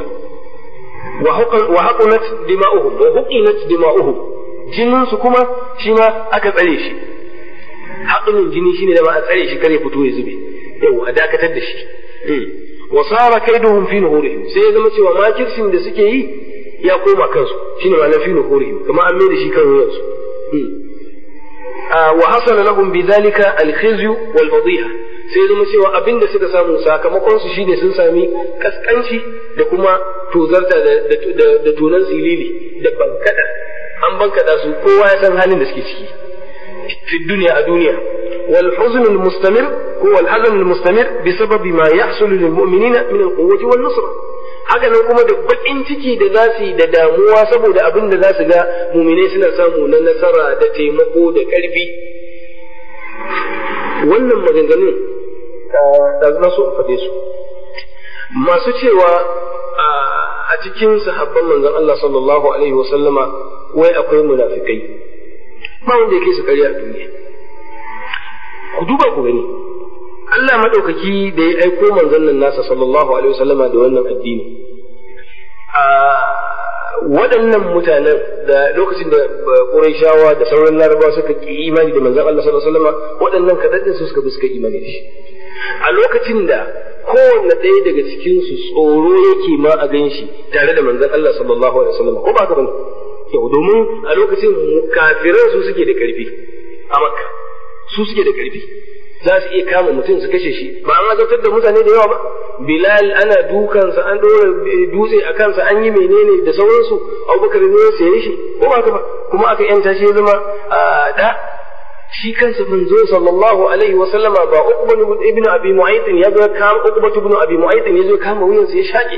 wa haqunat dima'uhum wa huqinat dima'uhum jininsu kuma shi ma aka tsare shi haƙunin jini shine da ma a tsare shi kare fito ya zube yau a dakatar da shi wa sara kaiduhum fi nuhurihim sai ya zama cewa makircin da suke yi ya koma kansu shine ma'anar fi nuhurihim kuma an mai da shi kan wuyansu wa hasala lahum bidhalika al-khizyu wal fadhiha sai zama cewa abin da suka samu sakamakon su shine sun sami kaskanci da kuma tozarta da tunan silili da bankada an bankada su kowa ya san halin da suke ciki fi duniya a duniya wal huzn al mustamir ko wal hazan al mustamir bi sababi ma yahsulu lil mu'minina min al quwwati wan nusra haka nan kuma da bakin ciki da za su yi da damuwa saboda abin da za su ga muminai suna samu na nasara da taimako da karfi wannan maganganun da na so in faɗe su masu cewa a cikin sahabban manzon Allah sallallahu alaihi wasallama wai akwai munafikai ba wanda yake su ƙarya a duniya ku duba ku gani Allah madaukaki da ya aiko manzon nan nasa sallallahu alaihi wasallama da wannan addini waɗannan mutanen da lokacin da Qurayshawa da sauran Larabawa suka ki imani da manzon Allah sallallahu alaihi wasallama waɗannan kaɗan su suka bi suka imani da shi a lokacin da kowanne ɗaya daga cikin su tsoro yake ma a gan shi tare da manzon Allah sallallahu alaihi wasallam ko ba ka bane yau domin a lokacin kafiran su suke da karfi a makka su suke da karfi za su iya kama mutum su kashe shi ba an azabtar da mutane da yawa ba bilal ana dukansa an ɗora dutse a kansa an yi menene da sauransu abubakar ne ya saye shi ko ba ba kuma aka yanta shi ya zama da shi kansa manzo sallallahu alaihi wa sallama ba uqba ibn abi mu'ayth ya zo kama uqba ibn abi mu'ayth ya zo kama wuyansa ya shaƙe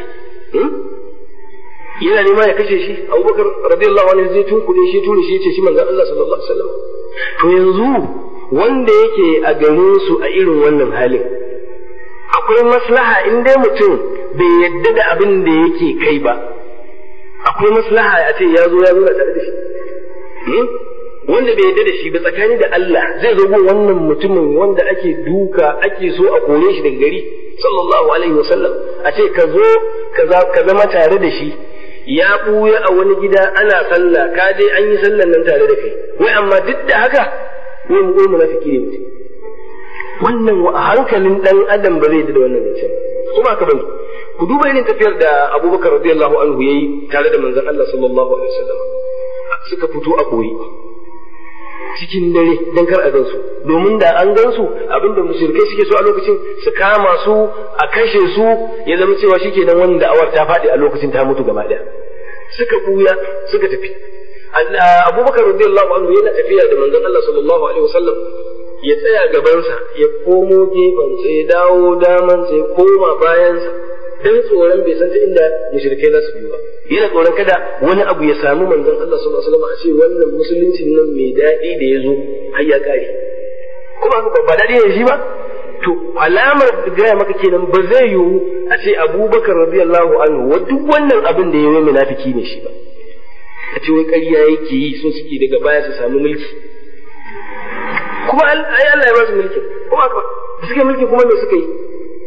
yana nema ya kashe shi abubakar radiyallahu anhu zai tunkuɗe shi ture shi ce shi manzon Allah sallallahu alaihi wasallam to yanzu wanda yake a garin su a irin wannan halin akwai maslaha in dai mutum bai yadda da abin da yake kai ba akwai maslaha a ce ya zo ya zo tare da shi wanda bai yadda da shi ba tsakani da Allah zai zo gun wannan mutumin wanda ake duka ake so a kore shi daga gari sallallahu alaihi wasallam a ce ka zo ka zama tare da shi ya ɓuya a wani gida ana sallah ka je an yi sallan nan tare da kai wai amma duk da haka wai mu goyi munafiki ne mutum wannan a hankalin dan adam ba zai da wannan zancen kuma ka bane ku duba irin tafiyar da Abubakar radiyallahu anhu yayi tare da manzon Allah sallallahu alaihi wasallam suka fito a koyi cikin dare dan kar a gansu domin da an gansu abinda mushrikai suke so a lokacin su kama su a kashe su ya zama cewa shikenan wannan da'awar ta faɗi a lokacin ta mutu gaba ɗaya suka buya suka tafi Abubakar radiyallahu anhu yana tafiya da manzon Allah sallallahu alaihi wasallam ya tsaya gabansa ya komo gefensa ya dawo damansa ya koma bayansa dan tsoron bai san ta inda mushrikai za su biyo ba yana tsoron kada wani abu ya samu manzon Allah sallallahu alaihi wasallam a ce wannan musuluncin nan mai daɗi da ya zo har ya kare kuma ba daɗi ne shi ba to alamar gaya maka kenan ba zai yiwu a ce Abubakar radiyallahu anhu wa duk wannan abin da ya yi munafiki ne shi ba a ce wai ƙarya yake yi so suke daga baya su samu mulki kuma ai Allah ya ba su mulki kuma da suke mulki kuma me suka yi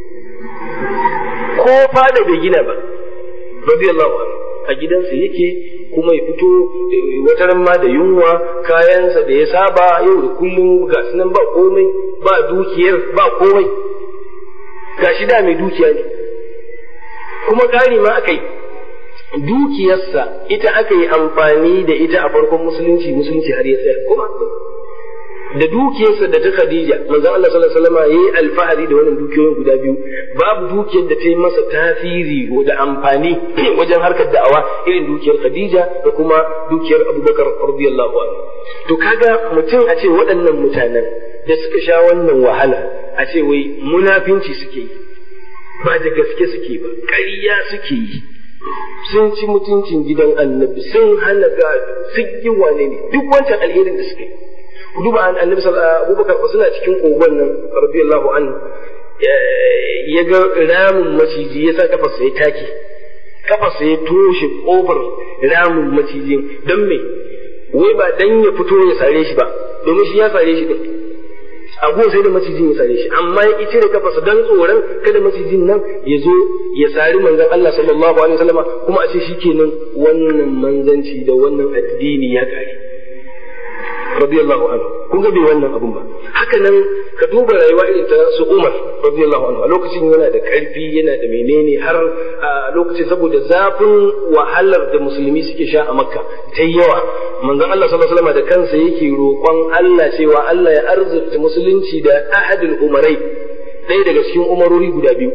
ko fada bai gina ba radiyallahu anhu a gidansa yake kuma ya fito wataran ma da yunwa kayansa da ya saba yau da kullum ga nan ba komai ba dukiyar ba komai ga shi da mai dukiya ne kuma ƙari ma aka yi dukiyarsa ita aka yi amfani da ita a farkon musulunci musulunci har ya tsaya kuma da dukiyarsa da ta Khadija manzon Allah sallallahu alaihi wasallam yayi alfahari da wannan dukiyoyin guda biyu babu dukiyar da ta yi masa tasiri da amfani wajen harkar da'awa irin dukiyar Khadija da kuma dukiyar Abubakar radiyallahu anhu to kaga mutum a ce waɗannan mutanen da suka sha wannan wahala a ce wai munafinci suke yi ba da gaske suke ba ƙarya suke yi sun ci mutuncin gidan annabi sun hana gado sun yi wane ne duk wancan alherin da suke yi ku duba an annabi abubakar ba suna cikin kogon nan radiyallahu anhu ya ga ramin maciji ya sa kafarsa ya take kafarsa ya toshe kofar ramin macijin don me wai ba dan ya fito ya sare shi ba domin shi ya sare shi din abu sai da macijin ya sare shi amma ya cire kafarsa dan tsoron kada macijin nan ya zo ya sari manzon Allah sallallahu alaihi wasallama kuma a ce shikenan wannan manzanci da wannan addini ya kare radiyallahu anhu kun ga bai wannan abun ba haka nan ka duba rayuwa irin ta su Umar radiyallahu anhu a lokacin yana da karfi yana da menene har a lokacin saboda zafin wahalar da musulmi suke sha a Makka ta yawa manzon Allah sallallahu alaihi wasallam da kansa yake roƙon Allah cewa Allah ya arzuta musulunci da ahadul umarai ɗaya daga cikin umarori guda biyu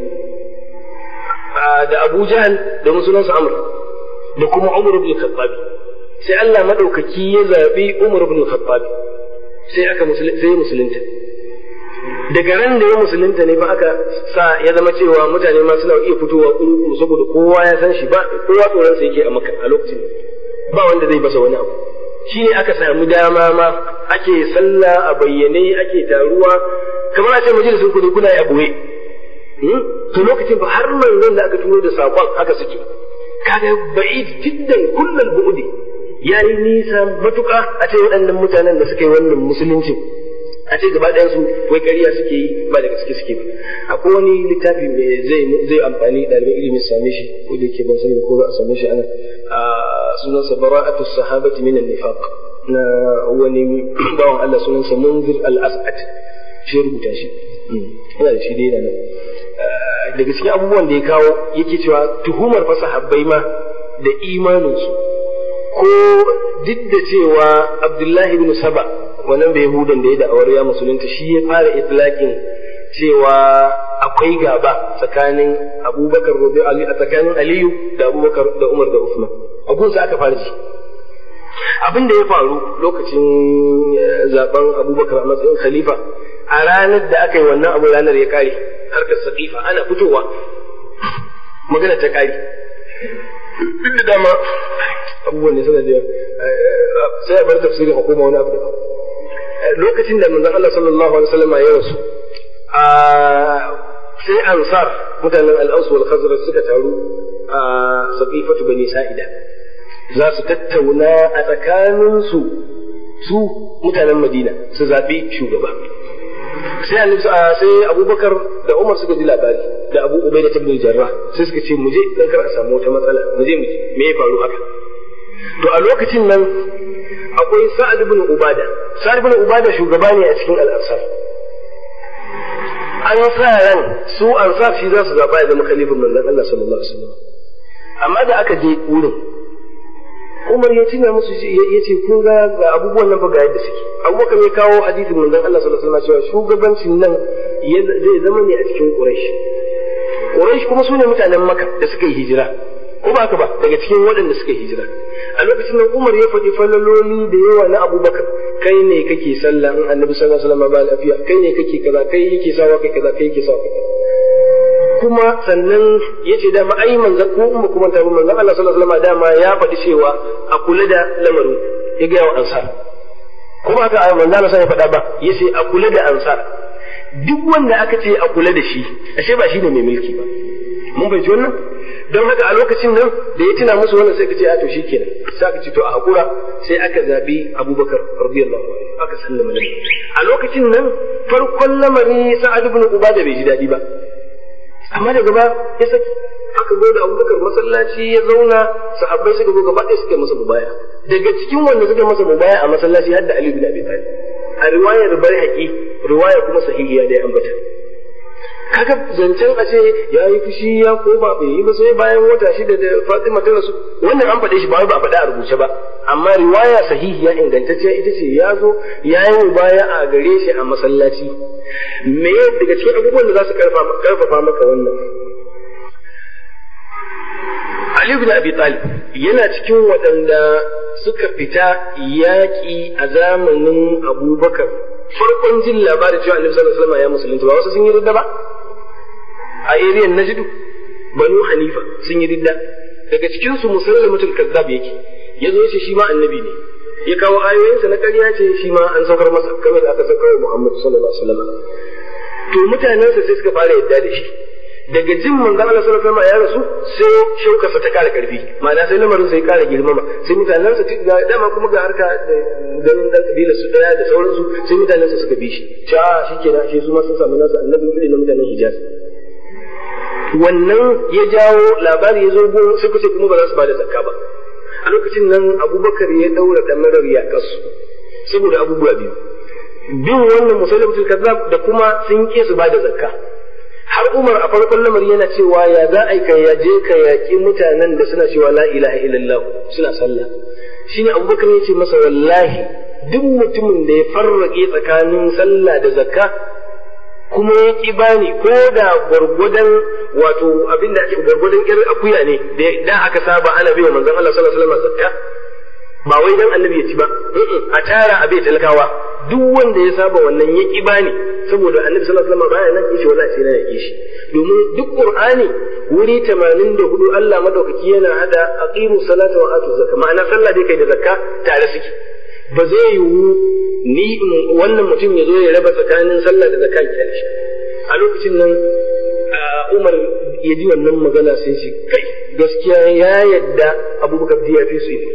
da Abu Jahl da musulunsa Amr da kuma Umar ibn Khattab sai Allah madaukaki ya zabi Umar ibn Khattab sai aka sai musulunta daga ran da ya musulunta ne ba aka sa ya zama cewa mutane ma suna iya fitowa kuru saboda kowa ya san shi ba kowa tsoron sa yake a maka a lokacin ba wanda zai basa wani abu shi ne aka samu dama ma ake sallah a bayyane ake taruwa kamar a ce majalisun ku ne kuna yi a boye to lokacin ba har manzon da aka turo da saƙon haka suke kaga ba'id jiddan kullal bu'di yayi nisa matuƙa a ce waɗannan mutanen da suka yi wannan musuluncin a ce gaba ɗayan su wai ƙarya suke yi ba da gaske suke ba akwai wani littafi mai zai zai amfani ɗaliban ilimi su same shi ko da yake ban sani ko za a same shi ana a sunansa bara'atu sahabati min an-nifaq na wani bawan Allah sunansa Munzir al-As'ad shi rubuta shi ina da shi dai yana nan daga cikin abubuwan da ya kawo yake cewa tuhumar fa sahabbai ma da imaninsu ko duk da cewa Abdullahi bin Saba wannan bai Yahudan da ya da'awar ya musulunta shi ya fara itlaqin cewa akwai gaba tsakanin Abubakar da Ali a tsakanin Aliyu da Abubakar da Umar da Uthman abun sa aka fara ji abin da ya faru lokacin zaben Abubakar a matsayin khalifa a ranar da aka yi wannan abu ranar ya kare harkar saqifa ana fitowa magana ta kare duk da dama abubuwan ne suna da sai a bar tafsirin a koma wani abu daban lokacin da manzon Allah sallallahu alaihi wasallam ya rasu a sai ansar mutanen al-aus wal khazraj suka taru a saqifatu bani sa'ida za su tattauna a tsakanin su su mutanen Madina su zabi shugaba sai annabi sai Abubakar da Umar suka ji labari da Abu Ubaida ibn Jarrah sai suka ce mu je dan kar a samu wata matsala mu je mu me ya faru haka to a lokacin nan akwai Sa'ad ibn Ubada Sa'ad ibn Ubada shugaba ne a cikin al-Ansar an sa ran su Ansar shi za su zaba ya zama khalifin manzon Allah sallallahu alaihi wasallam amma da aka je wurin Umar ya tuna musu ya ce kun ga ga abubuwan nan fa ga yadda suke Abubakar ya kawo hadisin manzon Allah sallallahu alaihi wasallam cewa shugabancin nan zai zama ne a cikin Quraysh Quraysh kuma su ne mutanen Makka da suka yi hijira ko ba haka ba daga cikin waɗanda suka yi hijira a lokacin nan Umar ya faɗi falaloli da yawa na Abubakar kai ne kake sallah in Annabi sallallahu alaihi wasallam ba lafiya kai ne kake kaza kai yake sawa kai kaza kai yake sawa kai kaza kuma sannan yace dama ai manzon ko umma kuma ta manzon Allah sallallahu alaihi wasallam dama ya faɗi cewa a kula da lamarin ya ga wa ansar kuma haka ai manzon Allah ya faɗa ba yace a kula da ansar duk wanda aka ce a kula da shi ashe ba shi ne mai mulki ba mun bai wannan don haka a lokacin nan da ya tuna musu wannan sai ka ce a to shikenan sai aka ce to a hakura sai aka zabi Abubakar radiyallahu anhu aka sallama nabi a lokacin nan farkon lamari Sa'ad ibn Ubada bai ji dadi ba amma daga ba ya saki aka zo da Abubakar masallaci ya zauna sahabbai suka zo gaba ɗaya suka masa mubaya daga cikin wanda suka masa mubaya a masallaci har da Ali bin Abi Talib a riwayar Baihaqi riwaya kuma sahihiya da ya ambata kaga zancen a ce ya yi fushi ya ko ba bai yi ba sai bayan wata shida da Fatima ta rasu wannan an faɗe shi ba ba a faɗa a rubuce ba amma riwaya sahihiya ingantacciya ita ce ya zo ya yi baya a gare shi a masallaci me daga cikin abubuwan da za su karfafa maka wannan Ali bin Abi Talib yana cikin waɗanda suka fita yaƙi a zamanin Abubakar farkon jin labarin cewa Annabi sallallahu alaihi wasallam ya musulunta ba wasu sun yi ridda ba a area Najd Banu Hanifa sun yi ridda daga cikin su Musailamatul Kazzab yake yazo yace shi ma annabi ne ya kawo ayoyinsa na ƙarya ce shi ma an saukar masa kamar da aka saukar wa Muhammad sallallahu alaihi wasallam to mutanensa sai suka fara yadda da shi daga jin manzon Allah sallallahu alaihi wasallam ya rasu sai shaukarsa ta kara karfi ma'ana sai lamarin sai kara girmama sai mutanensa ga dama kuma ga harka da ganin dan kabilar su daya da sauransu sai mutanensa suka bi shi cha shikenan shi su ma sun samu nasu annabi irin na mutanen Hijaz wannan ya jawo labari ya zo gun sai kuce kuma ba za su bada zakka ba a lokacin nan Abubakar ya daura damarar ya kasu saboda abubuwa biyu bin wannan musulmatul kazzab da kuma sun ke su bada zakka har Umar a farkon lamari yana cewa ya za a ka ya je ka yaƙi mutanen da suna cewa la ilaha illallah suna sallah shine Abubakar ya ce masa wallahi duk mutumin da ya farrake tsakanin sallah da zakka kuma ya ki bani ko da gwargwadon wato abin da ake gwargwadon irin akuya ne da aka saba ana bai wa manzon Allah sallallahu alaihi wasallam zakka ba wai dan annabi ya ci ba a tara a bai talakawa duk wanda ya saba wannan ya ki bani saboda annabi sallallahu alaihi wasallam baya nan yace wallahi sai na yake shi domin duk qur'ani wuri 84 Allah madaukaki yana hada aqimu salata wa atu zakka ma'ana sallah dai kai da zakka tare suke ba zai yiwu ni wannan mutum ya zo ya raba tsakanin sallah da zakka ya shi a lokacin nan Umar ya ji wannan magana sai shi kai gaskiya ya yadda Abubakar ya fi su yi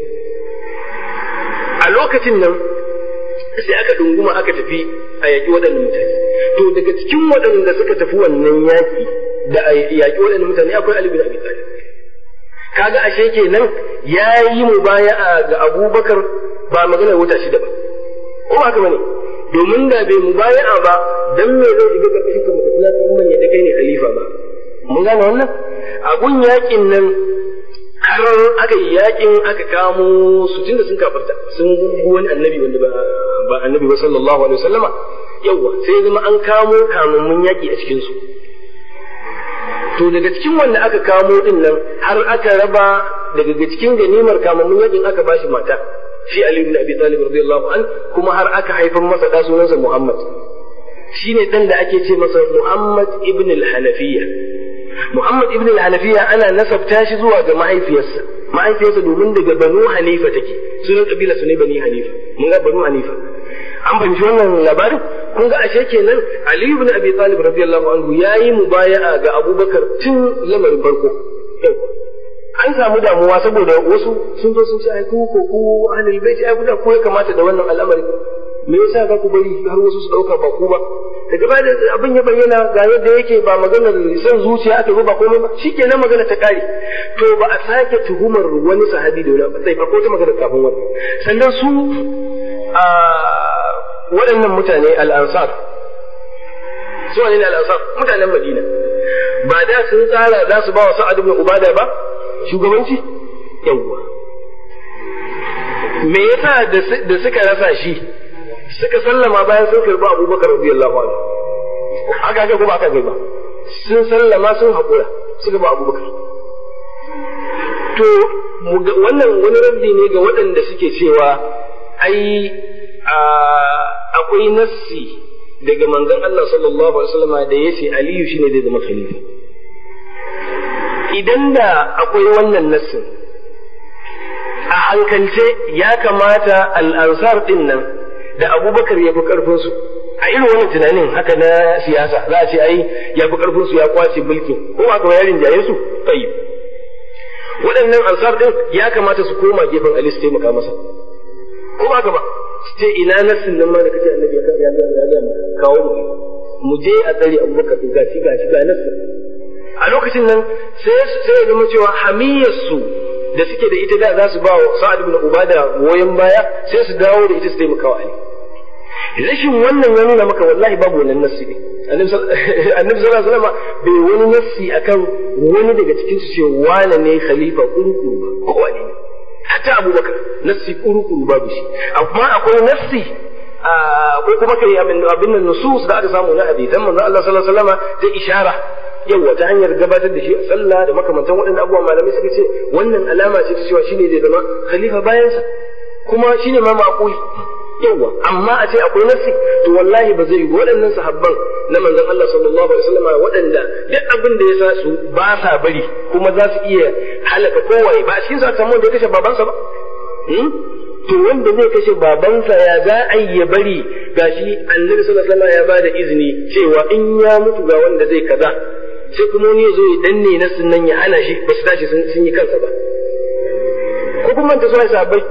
a lokacin nan sai aka dunguma aka tafi a yaƙi waɗannan mutane to daga cikin waɗanda suka tafi wannan yaƙi da a yaƙi waɗannan mutane akwai Ali bin Abi Talib kaga ashe kenan ya yi mubaya'a ga Abubakar ba magana wuta shida ba ko ba haka bane domin da bai mubaya'a ba dan me zai shiga karkashin ka mutafiya ta umman ya da kai ne khalifa ba mun gane wannan a gun yaƙin nan har aka yi yakin aka kamo su tunda sun kafarta sun gugu wani annabi wanda ba ba annabi ba sallallahu alaihi wasallama yawa sai zama an kamo kamammun yaki a cikin su to daga cikin wanda aka kamo din nan har aka raba daga cikin ganimar kamammun yakin aka bashi mata shi Ali ibn Abi Talib radiyallahu an kuma har aka haifar masa da sunansa Muhammad shine dan da ake ce masa Muhammad ibn al-Hanafiyya Muhammad ibn al-Hanafiya ana nasabta shi zuwa ga mahaifiyarsa mahaifiyarsa domin daga Banu Hanifa take sunan kabila su ne Bani Hanifa mun ga Banu Hanifa an fahimci wannan labarin kun ga ashe kenan Ali ibn Abi Talib radiyallahu anhu yayi mubaya'a ga Abubakar tun lamarin farko an samu damuwa saboda wasu sun zo sun ce ai ku ko ku ahlul bait ai kuna ko ya kamata da wannan al'amari me yasa za ku bari har wasu su dauka ba ku ba daga baya da abin ya bayyana ga yadda yake ba maganar son zuciya aka ba komai ba shikenan magana ta kare to ba a sake tuhumar wani sahabi da wani sai ba ko ta magana kafin wannan sannan su a waɗannan mutane al-ansar su ne al-ansar mutanen Madina ba da sun tsara za su ba wa Sa'ad ibn Ubada ba shugabanci yawwa me yasa da suka rasa shi suka sallama bayan sun karbi abubakar radiyallahu anhu haka ga kuma aka ga ba sun sallama sun haƙura suka ba abubakar to wannan wani rabbi ne ga waɗanda suke cewa ai akwai nassi daga manzon Allah sallallahu alaihi wasallam da yace Aliyu shine zai zama khalifa idan da akwai wannan nassin a hankalce ya kamata al'ansar ɗin nan da abubakar ya fi ƙarfinsu a irin wannan tunanin haka na siyasa za a ce ai ya fi ƙarfinsu ya kwace mulkin ko aka yarin jaye su tsayi waɗannan ansar ɗin ya kamata su koma gefen ali su taimaka masa ko ba ka ba su ce ina nassin nan ma da kace annabi ya ya ya ya kawo mu mu je a tsare abubakar gashi gashi ga nassin a lokacin nan sai sai ya zama cewa hamiyarsu da suke da ita da za su ba wa Sa'ad ibn Ubada goyon baya sai su dawo da ita su taimaka wa Ali rashin wannan ya nuna maka wallahi babu wannan nassi ne annabi sallallahu alaihi wasallam bai wani nassi akan wani daga cikin su ce wane ne khalifa kurkuru ba ko wani ne hatta Abubakar nassi kurkuru babu shi amma akwai nassi ko kuma kai abin nan nusus da aka samu na hadisan manzo Allah sallallahu alaihi wasallam da ishara yawa ta hanyar gabatar da shi a sallah da makamantan waɗannan abubuwa malamai suka ce wannan alama ce ta cewa shine zai zama khalifa bayansa kuma shine ma ma'quli yawa amma a ce akwai nasi to wallahi ba zai yi waɗannan sahabban na manzon Allah sallallahu alaihi wasallam waɗanda duk abin da ya sa su ba sa bari kuma za su iya halaka kowaye ba a cikin sa samu wanda ya kashe babansa ba to wanda zai kashe babansa ya za a yi ya bari gashi annabi sallallahu alaihi wasallam ya bada izini cewa in ya mutu ga wanda zai kaza sai kuma wani ya zo ya danne na nan ya hana shi ba su tashi sun yi kansa ba ko kuma ta zuwa sabai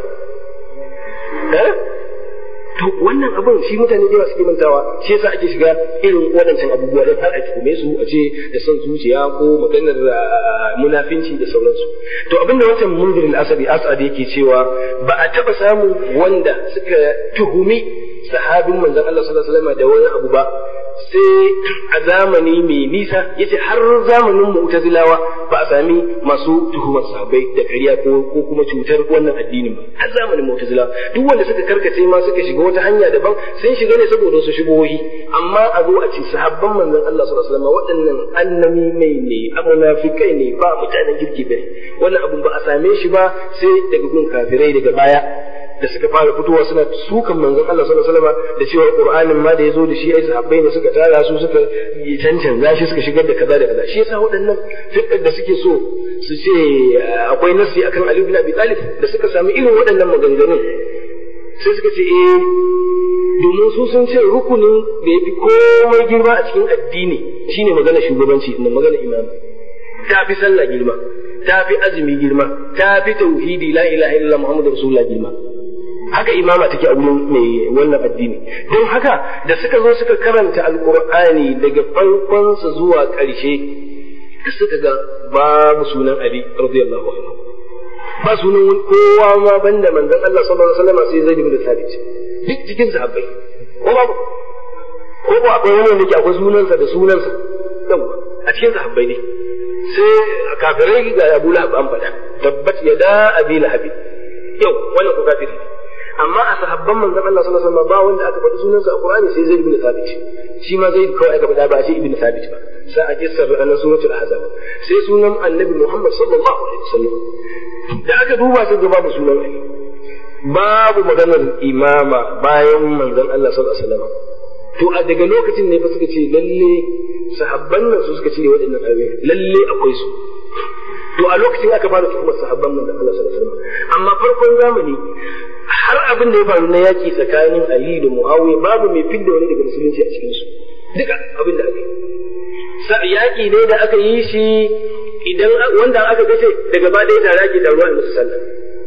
eh to wannan abun shi mutane da yawa suke mantawa shi yasa ake shiga irin waɗancan abubuwa don har a tuhume su a ce da son zuciya ko maganar munafinci da sauransu to abinda wancan munzir al-asadi asadi yake cewa ba a taba samu wanda suka tuhumi sahabin manzon Allah sallallahu alaihi wasallam da wani abu ba sai a zamani mai nisa yace har zamanin mu'tazilawa ba a sami masu tuhumar sahabbai da ƙarya ko ko kuma cutar wannan addinin ba har zamanin mu'tazilawa duk wanda suka karkace ma suka shiga wata hanya daban sun shiga ne saboda su shigohi amma a zo a ce sahabban manzon Allah sallallahu alaihi wasallam waɗannan annami mai ne munafikai ne ba mutanen kirki bane wannan abun ba a same shi ba sai daga gun kafirai daga baya da suka fara fitowa suna sukan manzon Allah sallallahu alaihi wasallam da cewa Qur'anin ma da yazo da shi ai sahabbai ne suka tara su suka yi cancanza shi suka shigar da kaza da kaza shi yasa waɗannan fikkar da suke so su ce akwai nasi akan Ali ibn Abi Talib da suka sami irin waɗannan maganganun sai suka ce eh domin su sun ce rukunin da yafi komai girma a cikin addini shine magana shugabanci da magana imam ta fi sallah girma ta fi azumi girma ta fi tauhidi la ilaha illallah muhammadur rasulullah girma haka imama take a wurin mai wannan addini don haka da suka zo suka karanta alkur'ani daga farkonsa zuwa ƙarshe da suka ga babu sunan ali radiyallahu anhu ba sunan kowa ma banda manzon Allah sallallahu alaihi wasallam sai zaid ibn thabit duk cikin sahabbai ko babu ko ba akwai wani da ke akwai sunansa da sunansa yawa a cikin sahabbai ne sai kafirai ga Abu Lahab an faɗa tabbat yada abi lahab yau wannan ko kafiri amma a sahabban manzon Allah sallallahu alaihi wasallam ba wanda aka faɗi sunansa a Qur'ani sai Zaid ibn Thabit shi ma Zaid kawai aka faɗa ba a ce ibn Thabit ba sai a kissar na suratul ahzab sai sunan annabi Muhammad sallallahu alaihi wasallam da aka duba sai ga babu sunan Ali babu maganar imama bayan manzon Allah sallallahu alaihi wasallam to a daga lokacin ne fa suka ce lalle sahabban nan su suka cire waɗannan ayoyi lalle akwai su to a lokacin aka fara tuhumar sahabban manzon Allah sallallahu alaihi wasallam amma farkon zamani har abin da ya faru na yaki tsakanin Ali da Muawiya babu mai fidda wani daga musulunci a cikin su duka abin da aka yi yaki ne da aka yi shi idan wanda aka gace daga ba ɗaya tare ake taruwa a musu sallah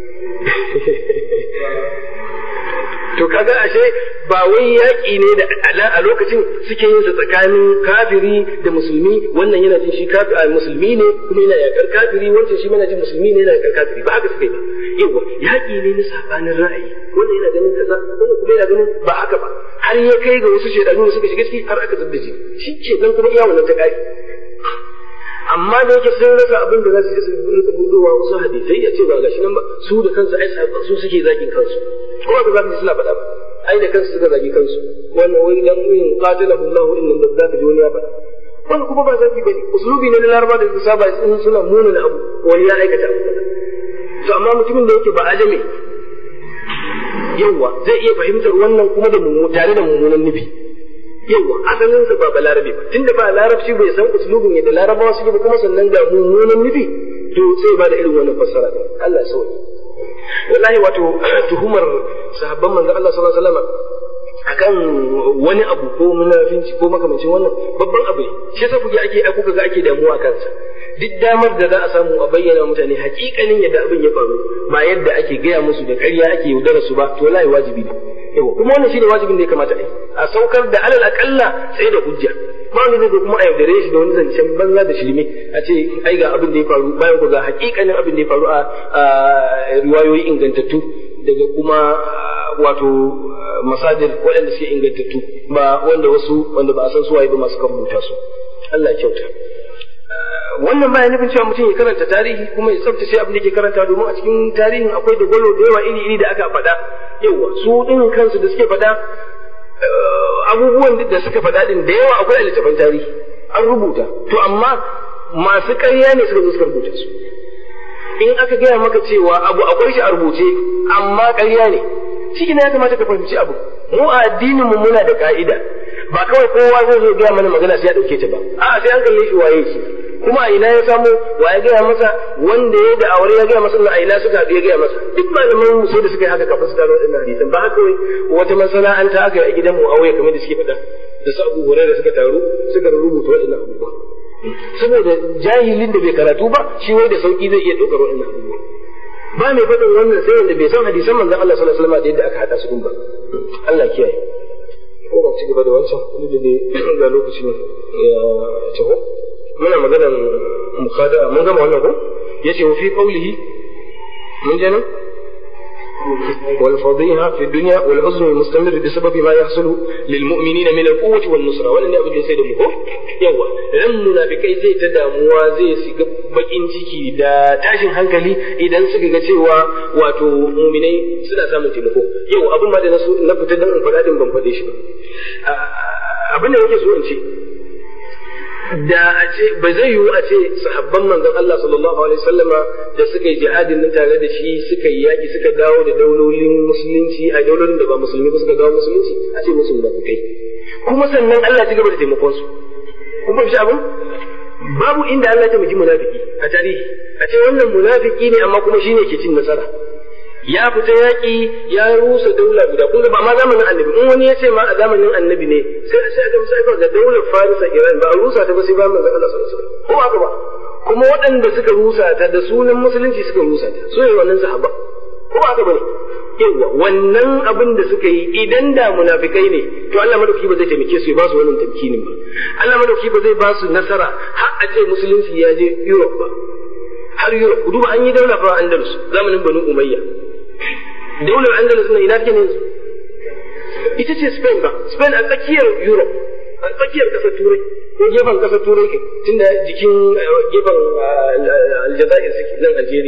to kaga ashe ba wai yaƙi ne da ala a lokacin suke yin sa tsakanin kafiri da musulmi wannan yana jin shi kafiri musulmi ne kuma yana yakar kafiri wancan shi mana jin musulmi ne yana yakar kafiri ba haka suka yi ba yawa yaƙi ne na sabanin ra'ayi wannan yana ganin kaza wannan kuma yana ganin ba haka ba har ya kai ga wasu shedanu da suka shiga ciki har aka zubda shi shi ke nan kuma iya wannan ta kai amma da yake sun rasa abin da za su je su rika budowa wasu hadisai a ce ba gashi nan ba su da kansu ai su suke zakin kansu ko ba za su suna faɗa ba ai da kansu suka zagi kansu wannan wai dan yin qatalahu Allah inna da za ka ji wani ya faɗa wannan kuma ba zafi bane uslubi ne na laraba da su saba in suna muna na abu wani ya aikata abu kaza to amma mutumin da yake ba ajame yawa zai iya fahimtar wannan kuma da tare da mummunan nufi yawa asalin sa ba balarabe ba tunda ba larabci bai san uslubin yadda larabawa suke ba kuma sannan ga mummunan nufi to sai ba da irin wannan fassara din Allah sauki wallahi wato tuhumar sahabban manzon Allah sallallahu alaihi wasallam akan wani abu ko munafinci ko makamancin wannan babban abu ne shi yasa kuke ake kuka ga ake damuwa kansa duk damar da za a samu a bayyana mutane hakikanin yadda abin ya faru ba yadda ake gaya musu da ƙarya ake yaudara su ba to wallahi wajibi ne yawa kuma wannan shine wajibin da ya kamata a yi a saukar da alal akalla sai da hujja ba wanda zai kuma a yaudare shi da wani zancen banza da shirme a ce ai ga abin da ya faru bayan ku ga hakikanin abin da ya faru a riwayoyi ingantattu daga kuma wato masajir waɗanda suke ingantattu ba wanda wasu wanda ba a san suwaye ba masu kan rubuta su Allah ya kyauta wannan baya nufin cewa mutum ya karanta tarihi kuma ya tsaftace abin da ke karanta domin a cikin tarihin akwai da gwalo da yawa iri-iri da aka faɗa yawa su ɗin kansu da suke faɗa abubuwan da suka faɗa ɗin da yawa akwai a littafin tarihi an rubuta to amma masu ƙarya ne suka zo suka rubuta su in aka gaya maka cewa abu akwai shi a rubuce amma ƙarya ne shi ya kamata ka fahimci abu mu a addinin mu muna da ka'ida ba kawai kowa zai zo gaya mana magana sai ya dauke ta ba a sai an kalle shi waye shi kuma a ina ya samu wa ya gaya masa wanda ya da aure ya gaya masa a ina suka haɗu ya gaya masa duk malaman mu sai da suka yi haka kafin su gano waɗannan hadisan ba haka wai wata masana'anta aka yi a gidan mu aure kamar da suke faɗa da su abu da suka taru suka rubuta waɗannan abubuwa saboda jahilin da bai karatu ba shi wai da sauki zai iya ɗaukar waɗannan abubuwa ba mai faɗin wannan sai wanda bai san hadisan manzon Allah sallallahu alaihi wasallam da yadda aka haɗa su ba Allah kiyaye ko ba ci gaba da wancan wani da ne ga lokacin ya taho muna maganar mukhada mun gama wannan ko yace wa fi qawlihi mun je nan والفضيحة في الدنيا والحزن المستمر بسبب ما يحصل للمؤمنين من القوة والنصرة ولا ne abin da sai da mu ko yawa ran munafikai zai ta damuwa zai shiga bakin ciki da tashin hankali idan suka ga cewa wato muminai suna samun taimako yau abin ma da na fita dan in faɗa din ban faɗe shi ba abin da yake so in ce da a ce ba zai yiwu a ce sahabban manzon Allah sallallahu alaihi wasallama da suka yi jihadin nan tare da shi suka yi yaki suka dawo da daulolin musulunci a daulolin da ba musulmi ba suka dawo musulunci a ce musu munafikai kuma sannan Allah ya gaba da taimakon su kun fahimci abin babu inda Allah ya taimaki munafiki a tarihi a ce wannan munafiki ne amma kuma shine ke cin nasara ya fita yaƙi ya rusa daula guda kun ba ma zamanin annabi in wani ya ce ma a zamanin annabi ne sai a sai ga sai ga daular farisa iran ba a rusa ta ba sai ba manzo Allah sallallahu alaihi wasallam ko ba ba kuma waɗanda suka rusa ta da sunan musulunci suka rusa ta so ne wannan sahaba ko ba haka bane yawa wannan abin da suka yi idan da munafikai ne to Allah madauki ba zai taimake su ya ba su wannan tamkinin ba Allah madauki ba zai ba su nasara har a ce musulunci ya je Europe ba har Europe duba an yi daula fa Andalus zamanin Banu Umayya daular andalus na ina take ne ita ce spain ba spain a tsakiyar europe a tsakiyar kasar turai ko gefen kasar turai ke tunda jikin gefen aljazair suke nan algeria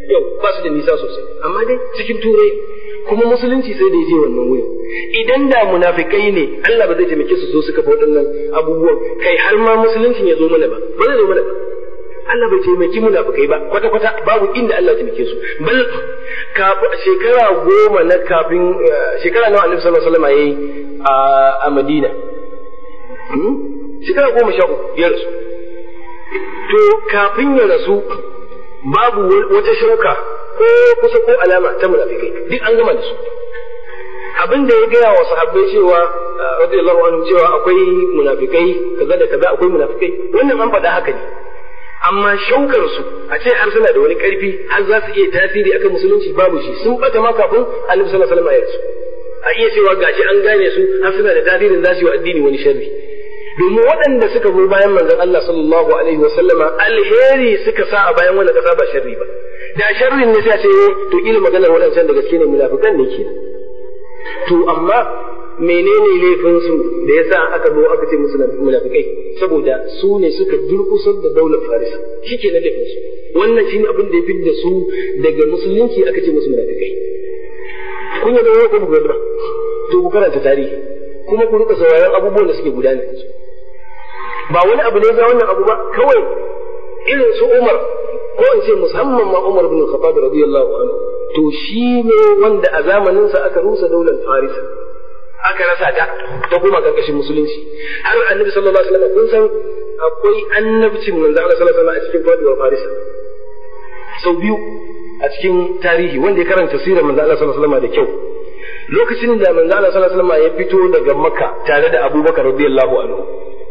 yau ba su da nisa sosai amma dai cikin turai kuma musulunci sai da ya je wannan wuri idan da munafikai ne Allah ba zai taimake su so su kafa waɗannan abubuwan kai har ma musuluncin ya zo mana ba ba zai zo mana ba Allah bai taimaki munafikai ba kwata kwata babu inda Allah ya taimake su bal shekara goma na kafin shekara nawa Annabi sallallahu alaihi wasallam yayi a Madina shekara goma sha uku ya rasu to kafin ya rasu babu wata shauka ko kusa ko alama ta munafikai duk an gama da su abin da ya gaya wa sahabbai cewa radiyallahu anhu cewa akwai munafikai kaza da kaza akwai munafikai wannan an faɗa haka ne amma shaukar su a ce har suna da wani ƙarfi har za su iya tasiri akan musulunci babu shi sun bata ma kafin annabi sallallahu alaihi wasallam ya rasu a iya cewa gashi an gane su har suna da tasirin za su yi wa addini wani sharri domin waɗanda suka zo bayan manzon Allah sallallahu alaihi wa sallama alheri suka sa a bayan wannan kasa ba sharri ba da sharrin ne sai a ce to kila maganar waɗancan da gaske ne munafikan ne ke to amma menene laifin su da yasa aka zo aka ce musu munafikai saboda su ne suka durkusar da daular farisa shike na laifin su wannan shine abin da ya fi da su daga musulunci aka ce musu munafikai kun yi da ko ba to ku karanta tarihi kuma ku rika sauraron abubuwan da suke gudana ba wani abu ne ga wannan abu ba kawai irin su Umar ko in ce musamman ma Umar bin Khattab radiyallahu anhu to shi ne wanda a zamanin sa aka rusa daular Farisa aka rasa ta ta kuma karkashin musulunci har Annabi sallallahu alaihi wasallam kun san akwai annabcin manzo Allah sallallahu alaihi wasallam a cikin faduwar Farisa sau biyu a cikin tarihi wanda ya karanta sirar manzo Allah sallallahu alaihi wasallam da kyau lokacin da manzo Allah sallallahu alaihi wasallam ya fito daga Makka tare da Abubakar radiyallahu anhu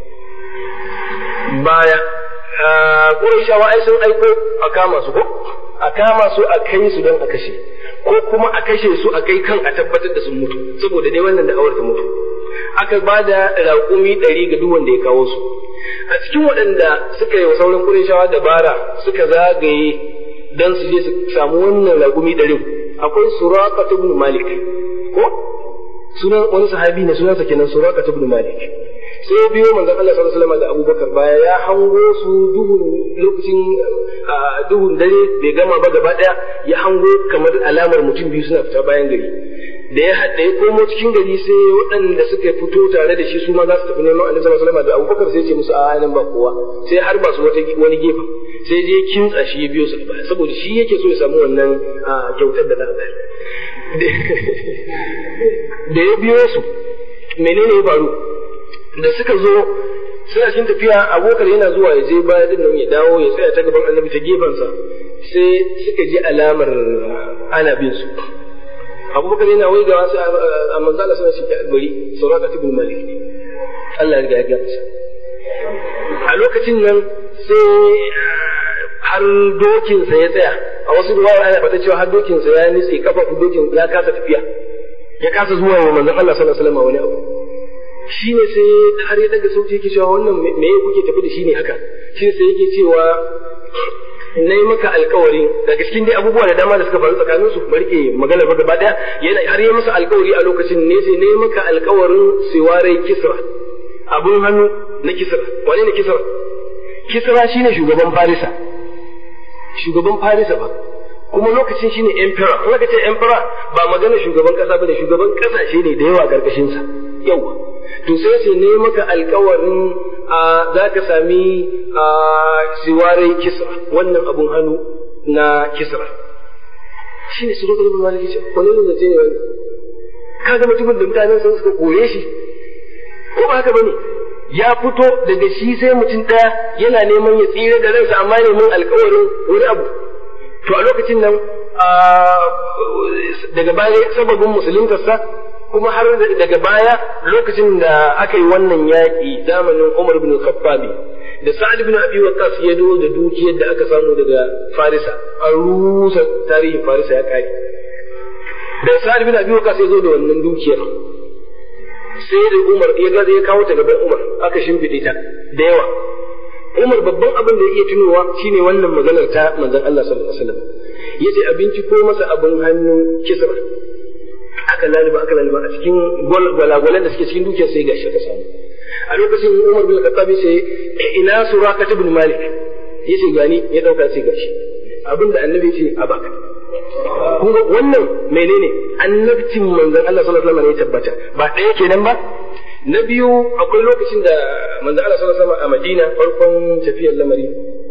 baya Qurayshawa ai sun aiko a kama su ko a kama su a kai su don a kashe ko kuma a kashe su a kai kan a tabbatar da sun mutu saboda dai wannan da'awar ta mutu aka ba da raƙumi ɗari ga duk wanda ya kawo su a cikin waɗanda suka yi wa sauran Qurayshawa dabara suka zagaye don su je su samu wannan raƙumi ɗarin akwai Suraka ibn Malik ko sunan wani sahabi ne sunansa kenan Suraka ibn Malik sai biyo manzon Allah sallallahu alaihi wasallam da Abubakar baya ya hango su duhun lokacin duhun dare bai gama ba gaba daya ya hango kamar alamar mutum biyu suna fita bayan gari da ya da ya komo cikin gari sai waɗanda suka fito tare da shi su ma za su tafi neman Annabi sallallahu alaihi wasallam da Abubakar sai ce musu a nan ba kowa sai har ba su wata wani gefe sai je kintsa shi ya biyo su baya saboda shi yake so ya samu wannan kyautar da za a bayar da ya biyo su menene ya faru da suka zo suna cikin tafiya abokar yana zuwa ya je baya din nan ya dawo ya tsaya ta gaban annabi ta gefensa sai suka ji alamar ana bin su abubakar yana wai gawa sai a manzo Allah suna shi bari sauraka ibn malik ne Allah ya riga ya gafasa a lokacin nan sai har dokinsa ya tsaya a wasu ruwaya ana fata cewa har dokinsa ya nitse kafafu dokin ya kasa tafiya ya kasa zuwa wa manzon Allah sallallahu alaihi wasallam wani abu shi ne sai har ya daga sauti yake cewa wannan me ya kuke tafi da shi ne haka shi ne sai yake cewa na yi maka alkawarin daga cikin dai abubuwa da dama da suka faru tsakanin su bari ke magana ba gaba daya yana har yi masa alkawari a lokacin ne sai na yi maka alkawarin siwarai kisra abun hannu na kisra wane ne kisra kisra shine shugaban farisa shugaban farisa ba kuma lokacin shine emperor in aka ce emperor ba magana shugaban kasa bane shugaban kasashe ne da yawa karkashin sa yawa to sai ce ne maka alkawarin za ka sami siwarai kisra wannan abun hannu na kisra shi ne suru ɗin maliki ce wani ne zace ne wannan ka ga mutumin da mutanen sun suka koye shi ko ba haka bane ya fito daga shi sai mutum ɗaya yana neman ya tsira da ransa amma neman alkawarin wani abu to a lokacin nan daga baya sababin musuluntarsa kuma har daga baya lokacin da aka yi wannan yaƙi zamanin Umar bin Khattab da Sa'ad bin Abi Waqqas ya do da dukiyar da aka samu daga Farisa an rusa tarihin Farisa ya kare da Sa'ad bin Abi Waqqas ya zo da wannan dukiyar sai da Umar ya ga ya kawo ta gaban Umar aka shimfiɗe ta da yawa Umar babban abin da ya iya tunowa shine wannan maganar ta manzon Allah sallallahu alaihi wasallam yace abinci ko masa abin hannu kisra aka laliba aka laliba a cikin gwalagwalan da suke cikin dukiyar sai gashi ka samu a lokacin Umar bin Khattab sai ina Suraka ibn Malik yace gani ya dauka sai gashi abin da annabi ce a baka kun ga wannan menene annabcin manzon Allah sallallahu alaihi wasallam ne tabbata ba ɗaya kenan ba na biyu akwai lokacin da manzon Allah sallallahu alaihi wasallam a Madina farkon tafiyar lamari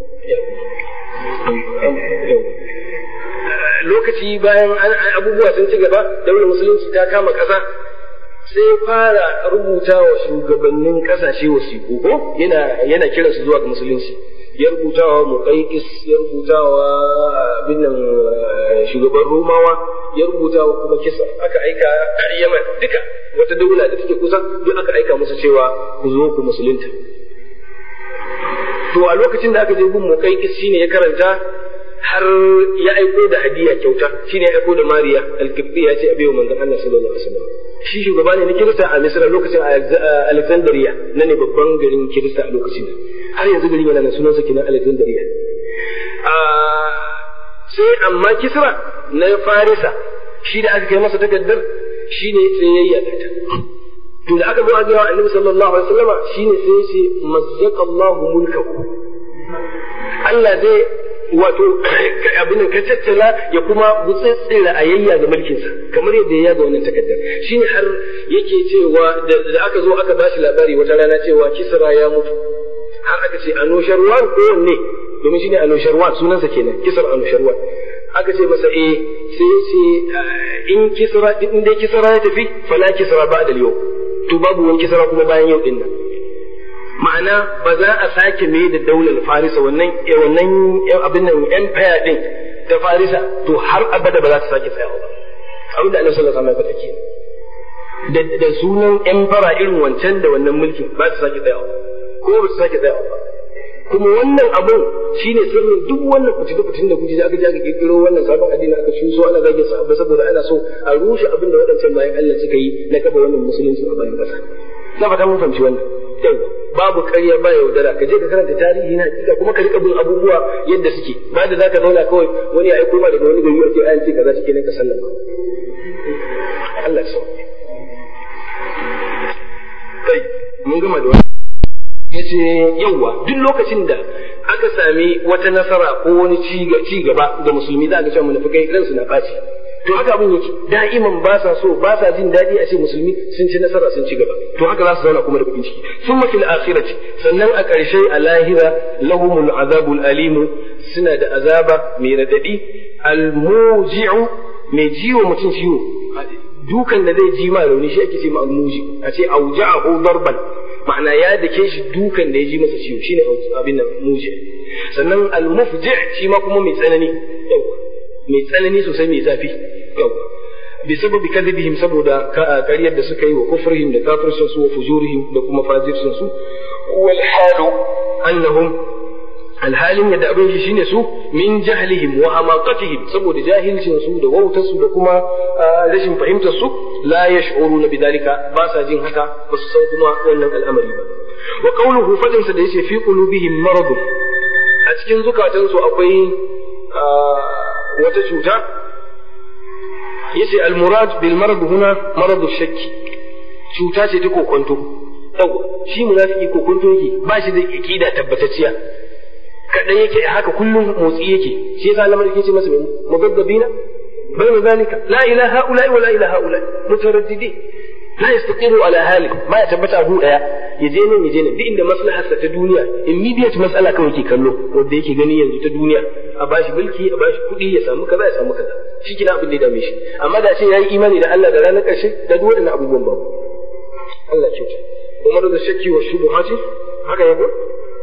lokaci bayan abubuwa sun ci gaba daular musulunci ta kama ƙasa sai fara rubuta wa shugabannin ƙasashe wasiƙu ko yana yana kiransu zuwa ga musulunci ya rubuta wa muƙaiƙis ya rubuta wa abin nan shugaban romawa ya rubuta wa kuma kisa aka aika har yaman duka wata daula da take kusa duk aka aika musu cewa ku zo ku musulunta to a lokacin da aka je gun muƙaiƙis shine ya karanta har ya aiko da hadiya kyauta shine ya aiko da mariya alkibbi ya ce a biyo manzon Allah sallallahu alaihi wasallam shi shugaba ne na kirista a misra lokacin alexandria na ne babban garin kirista a lokacin har yanzu garin yana da sunansa kenan alexandria sai amma kisra na farisa shi da aka kai masa takardar shi ne sai ya yaga ta to da aka zo a gaya wa annabi sallallahu alaihi wasallama shine sai ya ce mazzaqallahu mulkahu Allah zai wato abin ka tattala ya kuma gutsitsira a yayya ga mulkinsa kamar yadda ya yaga wannan takaddar shine har yake cewa da aka zo aka bashi labari wata rana cewa kisra ya mutu har aka ce anusharwan ko wanne domin shine anusharwan sunansa kenan kisra anusharwan aka ce masa eh sai ce in kisra in dai kisra ya tafi fala kisra ba'da yau to babu wani kisra kuma bayan yau din nan ma'ana ba za a sake mai da daular farisa wannan wannan abin nan empire din ta farisa to har abada ba za ta sake tsayawa ba abin da annabi sallallahu alaihi wasallam ya faɗa da da sunan emperor irin wancan da wannan mulkin ba ta sake tsayawa ko ba ta sake tsayawa ba kuma wannan abun shine sirrin duk wannan fitina fitin da kuke da aka aka kirkiro wannan sabon addini aka shuso ana zage sahabbai saboda ana so a rushe abin da waɗancan bayan Allah suka yi na kafa wannan musulunci a bayan ƙasa na fata mun fahimci wannan yawa babu ƙarya ba yaudara ka je ka karanta tarihi na hakika kuma ka rika bin abubuwa yadda suke ba da zaka zauna kawai wani ya aiko ma daga wani gari ce ayan ce kaza shike ne ka sallama Allah ya sauke kai mun gama da wannan yace yawa duk lokacin da aka sami wata nasara ko wani ci gaba ga musulmi za ka cewa munafikai ransu na ɓaci to haka abin yake da'iman ba sa so ba sa jin daɗi a ce musulmi sun ci nasara sun ci gaba to haka za su zauna kuma da bakin ciki sun mafi akhirati sannan a ƙarshe a lahira lahumul azabul alimu suna da azaba mai radadi almuji'u mai jiwo mutum ciwo dukan da zai ji ma rauni shi ake ce ma almuji a ce auja'ahu darban ma'ana ya dake shi dukan da ya ji masa ciwo shine abin nan muji sannan almufji shi ma kuma mai tsanani mai tsanani sosai mai zafi bi sababi kadhibihim saboda kariyar da suka yi wa kufrihim da kafircin su wa fujurihim da kuma fajircin su wal halu annahum alhalin yadda abin shi shine su min jahlihim wa hamaqatihim saboda jahilcin su da wautar su da kuma rashin fahimtar su la yash'uruna bidalika ba sa jin haka ba su san kuma wannan al'amari ba wa qawluhu fadin sa da yace fi qulubihim marad a cikin zukatansu akwai wata cuta yace al-murad bil marad huna marad ash-shakk cuta ce ta kokonto yawa shi munafiki kokonto yake ba shi da aqida tabbatacciya kadan yake haka kullum motsi yake shi yasa Allah yake ce masa mai mugaddabina bayna zalika la ilaha illa wa la ilaha illa mutaraddidi la yastaqiru ala hali ma ya tabbata gu daya yaje nan yaje nan duk inda maslaharsa ta duniya immediate mas'ala kawai ke kallo wanda yake gani yanzu ta duniya a bashi mulki a bashi kuɗi ya samu kaza ya samu kaza shi kina abin da ya dame shi amma da ce yayi imani da Allah da ranar ƙarshe da duk waɗannan abubuwan ba Allah ya kyauta kuma da shakki wa shubuhati haka ya ko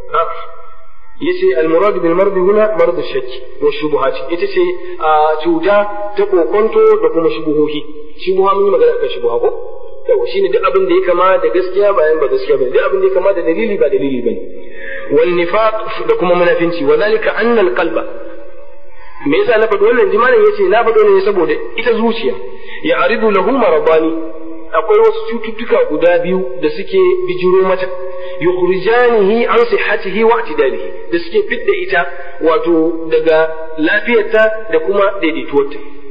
yace al-murad bil marad huna marad ash-shakki wa shubuhati ita ce cuta ta kokonto da kuma shubuhohi shubuha mun yi magana kan shubuha ko yawa shine duk abin da ya kama da gaskiya bayan ba gaskiya bane duk abin da ya kama da dalili ba dalili bane wal nifaq da kuma munafinci wa zalika anna al qalba me yasa na faɗi wannan jimanin yace na faɗo ne saboda ita zuciya ya aridu lahu maradani akwai wasu cututtuka guda biyu da suke bijiro mata yukhrijanihi an sihhatihi wa i'tidalihi da suke fidda ita wato daga lafiyarta da kuma daidaituwarta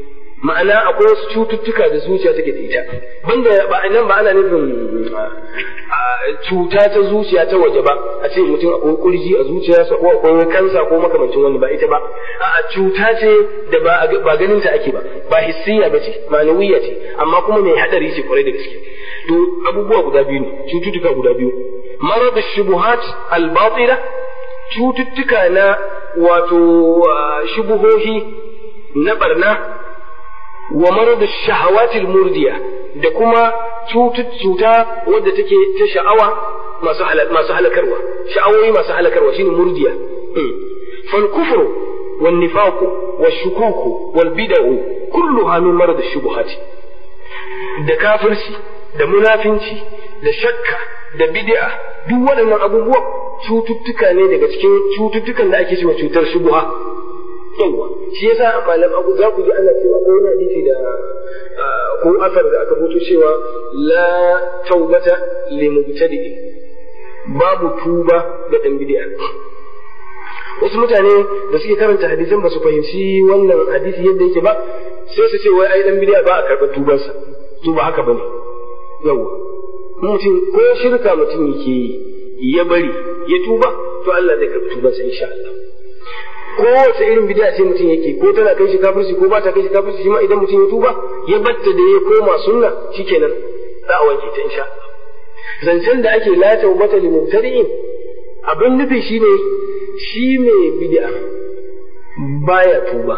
ma'ana akwai wasu cututtuka da zuciya take da ita banda ba nan ba ana nufin cuta ta zuciya ta waje ba a ce mutum akwai kurji a zuciyarsa ko akwai kansa ko makamancin wani ba ita ba a cuta ce da ba ganin ta ake ba ba hissiya ba ce ma'anawiyya ce amma kuma mai hadari ce kwarai da gaske to abubuwa guda biyu ne cututtuka guda biyu marad shubuhat al-batila cututtuka na wato shubuhohi na barna wa marad shahawatil murdiya da kuma cuta wadda take ta sha'awa masu masu halakarwa sha'awoyi masu halakarwa shine murdiya fal kufru wan nifaqu wash shukuku wal bid'u kulluha min marad ash-shubuhat da kafirci da munafinci da shakka da bid'a duk waɗannan abubuwa cututtuka ne daga cikin cututtukan da ake cewa cutar shubuha yawa shi yasa malam abu za ku ji ana cewa ko wani hadisi da ko asar da aka rubuto cewa la taubata li mubtadi babu tuba ga dan bid'a wasu mutane da suke karanta hadisan ba su fahimci wannan hadisi yadda yake ba sai su ce wai ai dan bid'a ba a karɓar tubarsa to ba haka bane yawa mutum ko shirka mutum yake ya bari ya tuba to Allah zai karɓi tubarsa insha Allah kowace irin bid'a ce mutum yake ko tana kai shi kafirci ko ba ta kai shi kafirci shi ma idan mutum ya tuba ya batta da ya koma sunna shikenan za a wanke ta insha Allah zancen da ake la tawbata lil mubtadi'in abin nufi shine shi mai bid'a baya tuba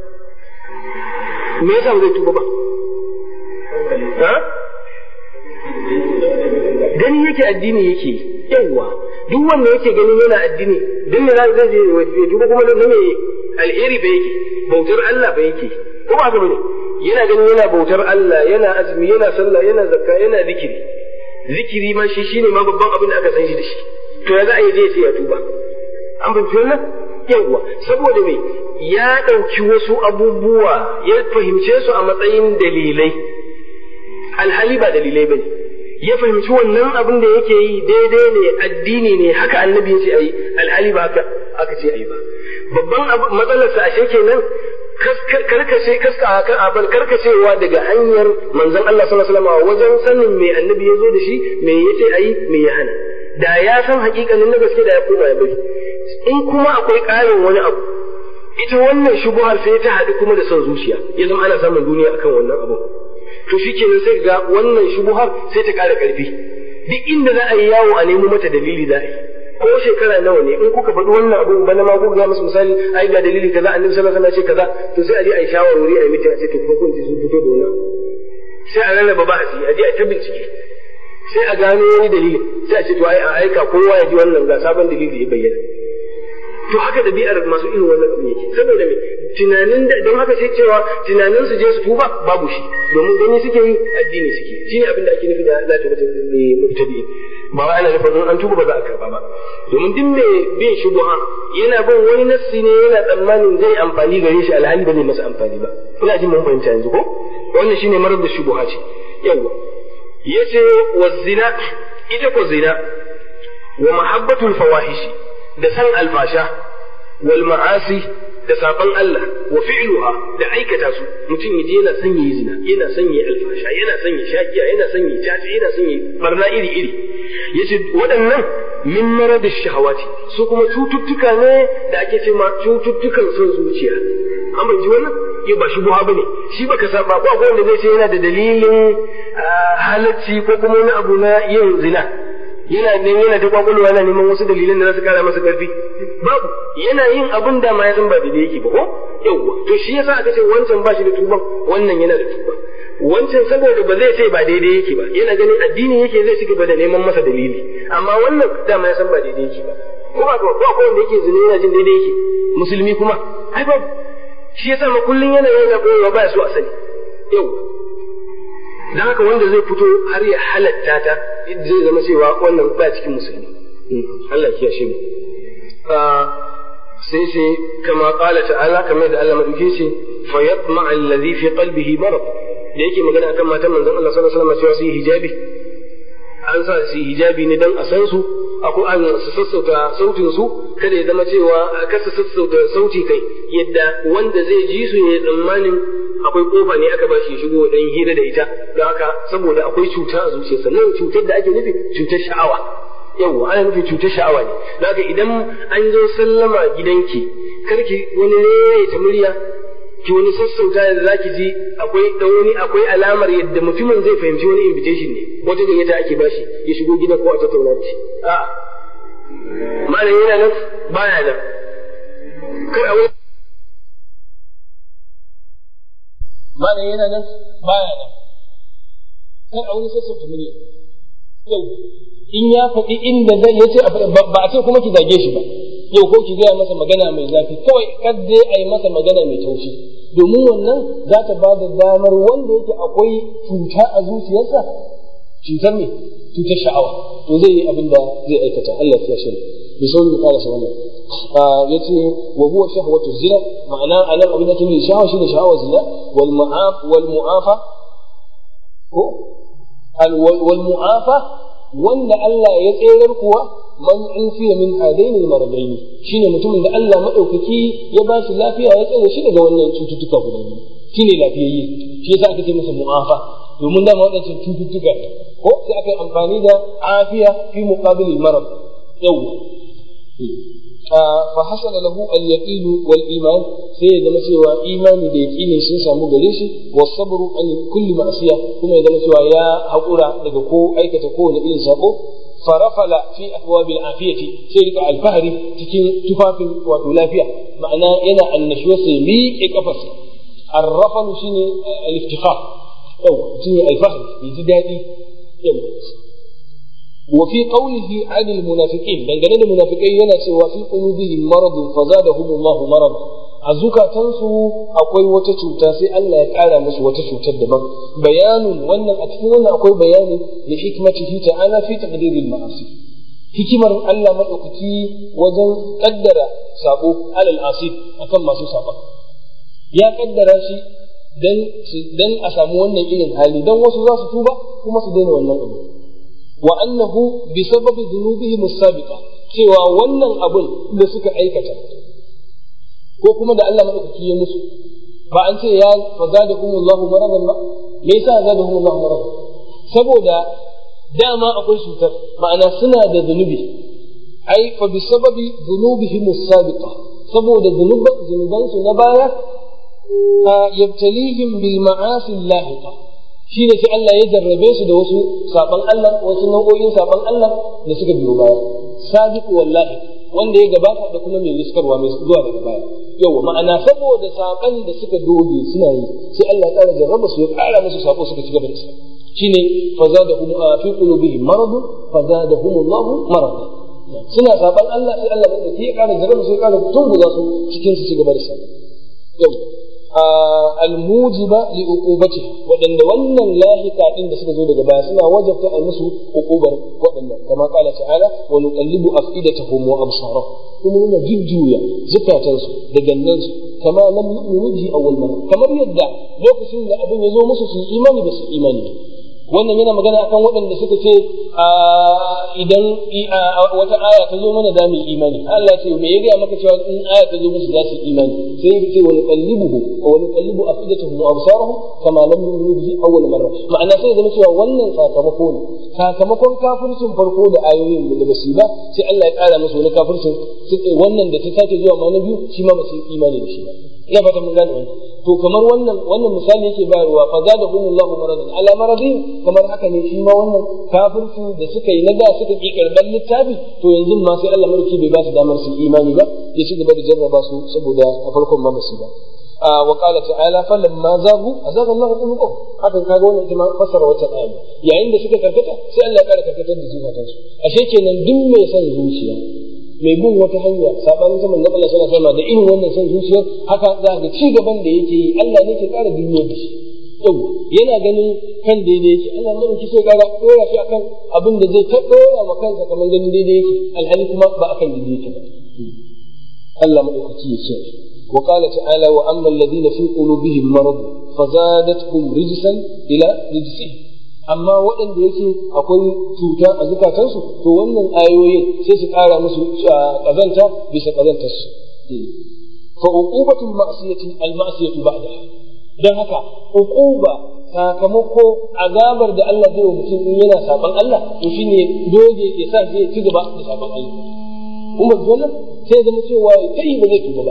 me yasa ba zai tuba ba ha gani yake addini yake yawa duk wanda yake ganin yana addini duk ne zai je ya tuba kuma da me alheri ba yake bautar Allah ba yake ko ba haka bane yana ganin yana bautar Allah yana azumi yana sallah yana zakka yana zikiri zikiri ma shi shine ma babban abin da aka san shi da shi to ya za a yi je sai ya tuba an fahimci wannan yawa saboda me ya ɗauki wasu abubuwa ya fahimce su a matsayin dalilai alhali ba dalilai bane ya fahimci wannan abin da yake yi daidai ne addini ne haka annabi ya ce ayi alhali ba haka aka ce ayi ba babban matsalarsa ashe kenan karkace kaska abal karkacewa daga hanyar manzon Allah sallallahu alaihi wasallam wajen sanin me annabi ya zo da shi me yace ayi me ya hana da ya san hakikanin na gaske da ya koma ya bari in kuma akwai ƙarin wani abu ita wannan shubuhar sai ta haɗu kuma da son zuciya ya zama ana samun duniya akan wannan abu to shi kenan sai ga wannan shubuhar sai ta ƙara ƙarfi duk inda za a yi yawo a nemo mata dalili za a yi ko shekara nawa ne in kuka faɗi wannan abu bana ma ku ga musu misali ai ga dalili kaza annabi sallallahu alaihi wasallam ce kaza to sai a je a yi shawarwari a yi mutum a ce to ko kun ji sun fito da wannan sai a rarraba bahasi a je a ta bincike sai a gano wani dalili sai a ce to ai a aika kowa ya ji wannan ga sabon dalili ya bayyana to haka ɗabi'ar masu irin wannan abu yake saboda me tunanin da don haka sai cewa tunanin su je su tuba babu shi domin gani suke yi addini suke shine abin da ake nufi da la ta mubtadi ba wai ana nufin in an tuba ba za a karba ba domin duk mai bin shubuha yana bin wani nassi ne yana tsammanin zai amfani gare shi alhali ba zai masa amfani ba ina jin mun fahimta yanzu ko wannan shine marar da shubuha ce yawa yace wa zina ita ko zina wa mahabbatul fawahishi da san alfasha wal ma'asi da saban Allah wa fi'luha da aikata su mutum yaje yana son yayi zina yana son yayi alfasha yana son yayi shakiya yana son yayi caci yana son yayi barna iri iri yace waɗannan min marad shahawati su kuma cututtuka ne da ake ce ma cututtukan son zuciya an bai ji wannan yau ba shubuha bane shi baka saba ko akwai wanda zai ce yana da dalilin halacci ko kuma wani abu na yin zina yana ne yana ta kwakwalwa yana neman wasu dalilan da za su kara masa karfi babu yana yin abin da ma ya san ba daidai yake ba ko yawwa to shi yasa aka ce wancan ba shi da tuban wannan yana da tuban wancan saboda ba zai ce ba daidai yake ba yana ganin addini yake zai ci gaba da neman masa dalili amma wannan dama ya san ba daidai yake ba ko ba ko akwai wanda yake zina yana jin daidai yake musulmi kuma ai babu shi yasa ma kullun yana yana koyewa ba so a sani yawwa dan haka wanda zai fito har ya halatta ta zai zama cewa wannan ba cikin musulmi Allah ya kiyashe mu sai sai kama qala ta'ala kamar da Allah madauke shi fa yatma alladhi fi qalbihi marad da yake magana akan matan manzon Allah sallallahu alaihi wasallam cewa su yi hijabi an sa su hijabi ne dan a san su akwai an su sassauta sautin su kada ya zama cewa kasa sassauta sauti kai yadda wanda zai ji su ya tsammanin akwai kofa ne aka ba shi ya shigo dan hira da ita don haka saboda akwai cuta a zuciyarsa nan cutar da ake nufi cutar sha'awa yawwa ana nufin cutar sha'awa ne don haka idan an zo sallama gidanki karki wani ne ta murya ki wani sassauta da zaki ji akwai dan wani akwai alamar yadda mutumin zai fahimci wani invitation ne wata gayyata ake bashi ya shigo gidan ko a tattauna da shi a'a malam yana nan baya nan kar a wani malam yana nan baya nan kar a wani sassauta murya yau in ya faɗi inda zai yace ba a ce kuma ki zage shi ba yau ko ki gaya masa magana mai zafi kawai kar dai a yi masa magana mai taushi domin wannan za ta ba da damar wanda yake akwai cuta a zuciyarsa cutar me cutar sha'awa to zai yi abin da zai aikata Allah ya shirya bi sauri da karasa wannan ya ce wa huwa shahwatu zina ma'ana anan abin da ke nuna sha'awa shine sha'awar zina wal mu'af wal mu'afa ko wal mu'afa wanda Allah ya tserar kuwa man ufiya min hadaini maradaini shine mutumin da Allah madaukaki ya ba shi lafiya ya tsare shi daga wannan cututtuka guda biyu shine lafiyayye shi yasa aka ce masa mu'afa domin dama waɗancan cututtuka ko sai aka yi amfani da afiya fi muqabilil marad yawwa fa hasala lahu al-yaqin wal iman sai ya zama cewa imani da yaqini sun samu gare shi was sabru an kulli ma'siya kuma ya zama cewa ya haƙura daga ko aikata kowane irin sabo farafala fi abwabil afiyati sai rika alfahari cikin tufafin wato lafiya ma'ana yana annashuwa sai miƙe kafarsa arrafalu shine al-iftikhar yau shine alfahari ya ji daɗi yau وفي قوله عن المنافقين dangane da munafikai yana cewa fi qulubihim maradun fazadahum Allah marada a zukatansu akwai wata cuta sai Allah ya ƙara musu wata cutar daban bayanun wannan a cikin wannan akwai bayani da hikmatihi ta'ala fi taqdiril ma'asi hikimar Allah madaukaki wajen kaddara sabo alal asib akan masu saba ya kaddara shi dan dan a samu wannan irin hali dan wasu za su tuba kuma su daina wannan abu wa annahu bi sababi dhunubihim as-sabiqa cewa wannan abun da suka aikata ko kuma da Allah madaukaki ya musu ba an ce ya fazadahumullahu maradan ba me yasa zadahumullahu maradan saboda dama akwai cutar ma'ana suna da zunubi ai fa bi sababi dhunubihim as-sabiqa saboda zunuban su na baya yabtalihim bil ma'asi lahiqa shine sai Allah ya jarrabe su da wasu saban Allah wasu nau'o'in saban Allah da suka biyo baya sabiqu wallahi wanda ya gabata da kuma mai riskarwa mai zuwa daga baya yawa ma'ana saboda saban da suka doge suna yi sai Allah ya ƙara jarraba su ya ƙara musu sako suka ci gaba da su shine fazadahum fi qulubihim marad fazadahum Allah marad suna saban Allah sai Allah ya ƙara jarraba su ya ƙara tunguza su cikin su ci gaba da su yawa almujiba li uqubatiha wadanda wannan lahika din da suka zo daga baya suna wajabta a musu uqubar wadannan kama kala ta'ala wa nuqallibu afidatahum wa absarahum kuma muna jujjuya zukatansu da gannansu kama lam yu'minu bihi awwal marra kamar yadda lokacin da abin ya zo musu su yi imani ba su imani wannan yana magana akan waɗanda suka ce idan wata aya ta zo mana za mu yi imani Allah ce me ya gaya maka cewa in aya ta zo musu za su yi imani sai ya ce wani qallibuhu wa wani qallibu afidatuhum wa absarahum kama lam yu'minu bihi awwal marra ma'ana sai ya zama cewa wannan sakamako ne sakamakon kafircin farko da ayoyin da ba su ba sai Allah ya kara musu wani kafircin wannan da ta sake zuwa ma na biyu shi ma ba su yi imani da shi ba ina fata mun gane wannan to kamar wannan wannan misali yake bayarwa fa zadahumullahu maradan ala maradin kamar haka ne shi ma wannan kafirci da suka yi na da suka ki karban littafi to yanzu ma sai Allah mulki bai ba su damar su imani ba ya ci gaba da jarraba su saboda a farkon ma basu ba wa qala ta'ala falamma zagu azaga Allah qulubuhum haka kaga wannan ita ma fassara wata aya yayin da suka karkata sai Allah ya kara karkatar da zukatansu ashe kenan duk mai son zuciya mai bin wata hanya sabanin zaman na Allah sallallahu alaihi da irin wannan son zuciyar haka za ga ci gaban da yake yi Allah ne ke ƙara duniya da shi yau yana ganin kan daidai yake Allah mai ki sai ƙara dora shi akan abin da zai ta dora ma kansa kamar ganin daidai yake alhali kuma ba akan daidai yake ba Allah madaukaki ya ce wa qala ta'ala wa amma alladhina fi qulubihim marad fazadatkum rijsan ila rijsihim amma waɗanda yake akwai cuta a zukatansu to wannan ayoyin sai su ƙara musu ƙazanta bisa ƙazantarsu fa uqubatul ma'siyati al ma'siyatu ba'daha dan haka uquba sakamako azabar da Allah zai wa mutum in yana saban Allah to shine doge ya sa zai ci gaba da saban Allah kuma dole sai zama cewa kai ba zai tuba ba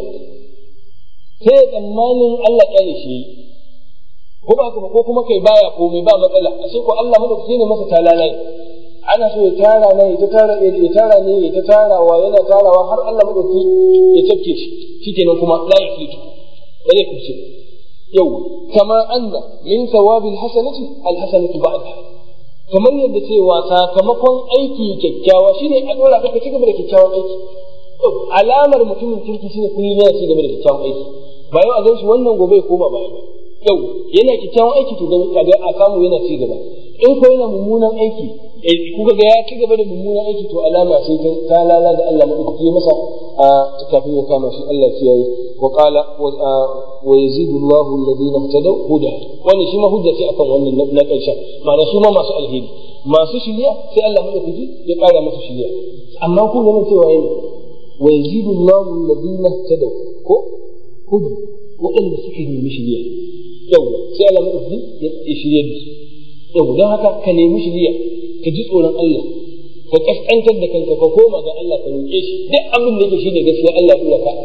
sai tsammanin Allah ya shi ko ba ko kuma kai baya komai ba matsala a sai ko Allah madaukaki ne masa talala ana so ya tara ne ya tara ya tara ne ya tarawa yana tarawa har Allah madaukaki ya tafke shi shikenan kuma la yafitu ba zai kuce yau kama anna min thawabil hasanati al hasanatu ba'da kamar yadda cewa sakamakon aiki kyakkyawa shine a dora ka ci gaba da kyakkyawan aiki alamar mutumin kirki shine kullum yana ci gaba da kyakkyawan aiki ba yau a gan shi wannan gobe ya koma baya ba yau yana kyakkyawan aiki to ga a samu yana ci gaba in ko yana mummunan aiki kuka ga ya ci gaba da mummunan aiki to alama sai ta lala da Allah madaukaki masa a kafin ya kama shi Allah kiyaye wa qala wa yazidu Allahu alladhina ihtadaw huda wannan shi ma hujja ce akan wannan na karshen ma'ana su ma masu alheri masu shiriya sai Allah madaukaki ya kara masa shiriya amma kun ga cewa yana wa yazidu Allahu alladhina ihtadaw ko huda waɗanda suka nemi shiriya yau sai Allah madaukaki ya shirye da su yau don haka ka nemi shiriya ka ji tsoron Allah ka kaskantar da kanka ka koma ga Allah ka roƙe shi duk abin da yake shine gaskiya Allah ya ka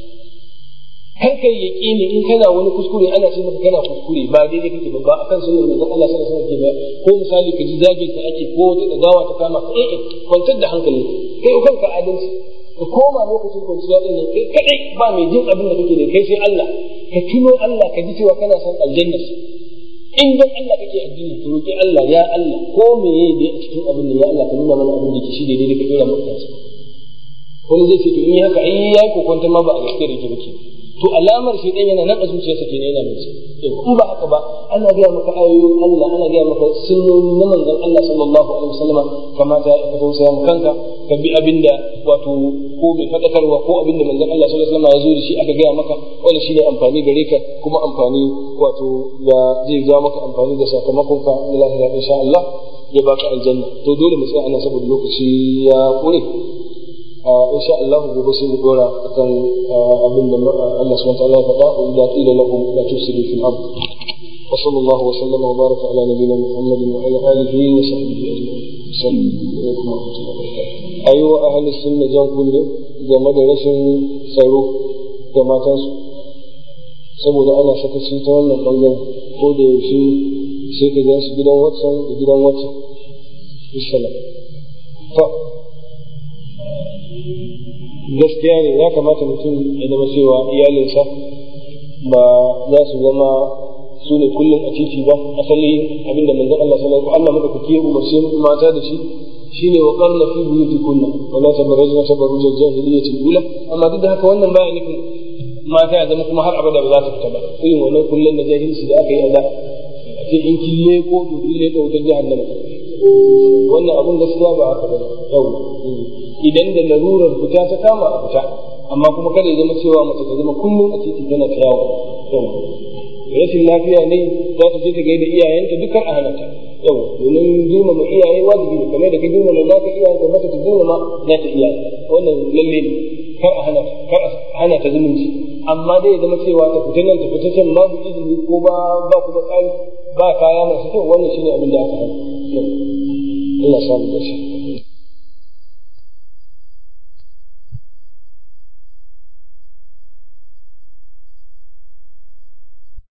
kar kai yaqini in kana wani kuskure ana ce maka kana kuskure ba daidai kake ba ba akan sunnar manzon Allah sallallahu alaihi wasallam ba ko misali ka ji zagin ka ake ko wata dagawa ta kama ka eh kwantar da hankali kai kanka adalci ka koma lokacin kwanciya din nan kai kadai ba mai jin abin da kake da kai sai Allah ka tuno Allah ka ji cewa kana son aljanna in dan Allah kake addini to roki Allah ya Allah ko me yayi da a cikin abin da ya Allah ka nuna mana abin da ke shi daidai ka dora maka kansa wani zai ce to in yi haka ai yayi kokonta ma ba a gaske da yake bake to alamar shi dan yana nan a zuciyarsa kenan yana mai in ba haka ba ana gaya maka ayoyin Allah ana gaya maka sunnoni na manzon Allah sallallahu alaihi wasallam kamata ka tausaya mu kanka ka bi abinda wato ko mai fadakarwa ko abinda manzon Allah sallallahu alaihi wasallam ya zo da shi aka gaya maka wannan shine amfani gare ka kuma amfani wato da zai ja maka amfani da sakamakon ka na lahira insha Allah ya baka aljanna to dole mu tsaya ana saboda lokaci ya kure insha Allah gobe sai mu dora akan abin da Allah subhanahu wa ta'ala ya faɗa wa idza qila lahum la tufsidu fil ard wa sallallahu wa sallama wa baraka ala nabiyyina Muhammadin wa ala alihi wa sahbihi ajma'in assalamu alaikum wa rahmatullahi wa barakatuh ayi wa ahli sunna jan kunne game da rashin tsaro ga matansu saboda ana sakaci ta wannan bangaren ko da yaushe sai ka ga su gidan watsan da gidan watsan bisalam to gaskiya ne ya kamata mutum ya zama cewa iyalinsa ba za su zama su ne kullum a titi ba asali abinda manzon Allah sallallahu alaihi wasallam Allah madaukaki ya umarce mata da shi shine wa qarna fi buyutikunna wa la tabarrajna tabarruj al-jahiliyyah al-ula amma duk da haka wannan baya nufin mata ya zama kuma har abada ba za su fita ba irin wannan kullun da jahilci da aka yi a da ce in kille ko dudule ko wutar jahannama wannan abun gaskiya ba haka ba yau idan da larurar fita ta kama a fita amma kuma kada ya zama cewa mace ta zama kullum a titi tana ta yawo rashin lafiya ne za ta je ta gaida iyayenta dukkan a hana ta yau domin girmama iyaye wajibi ne kamar da ka girmama za ka iyaye ka mata ta girmama za ta iyaye wannan lalle ne kar a hana kar a hana ta zumunci amma dai ya zama cewa ta fita nan ta fita can babu izini ko ba ba kuma tsari ba kaya masu kyau wannan shine abin da aka hana Allah samu da shi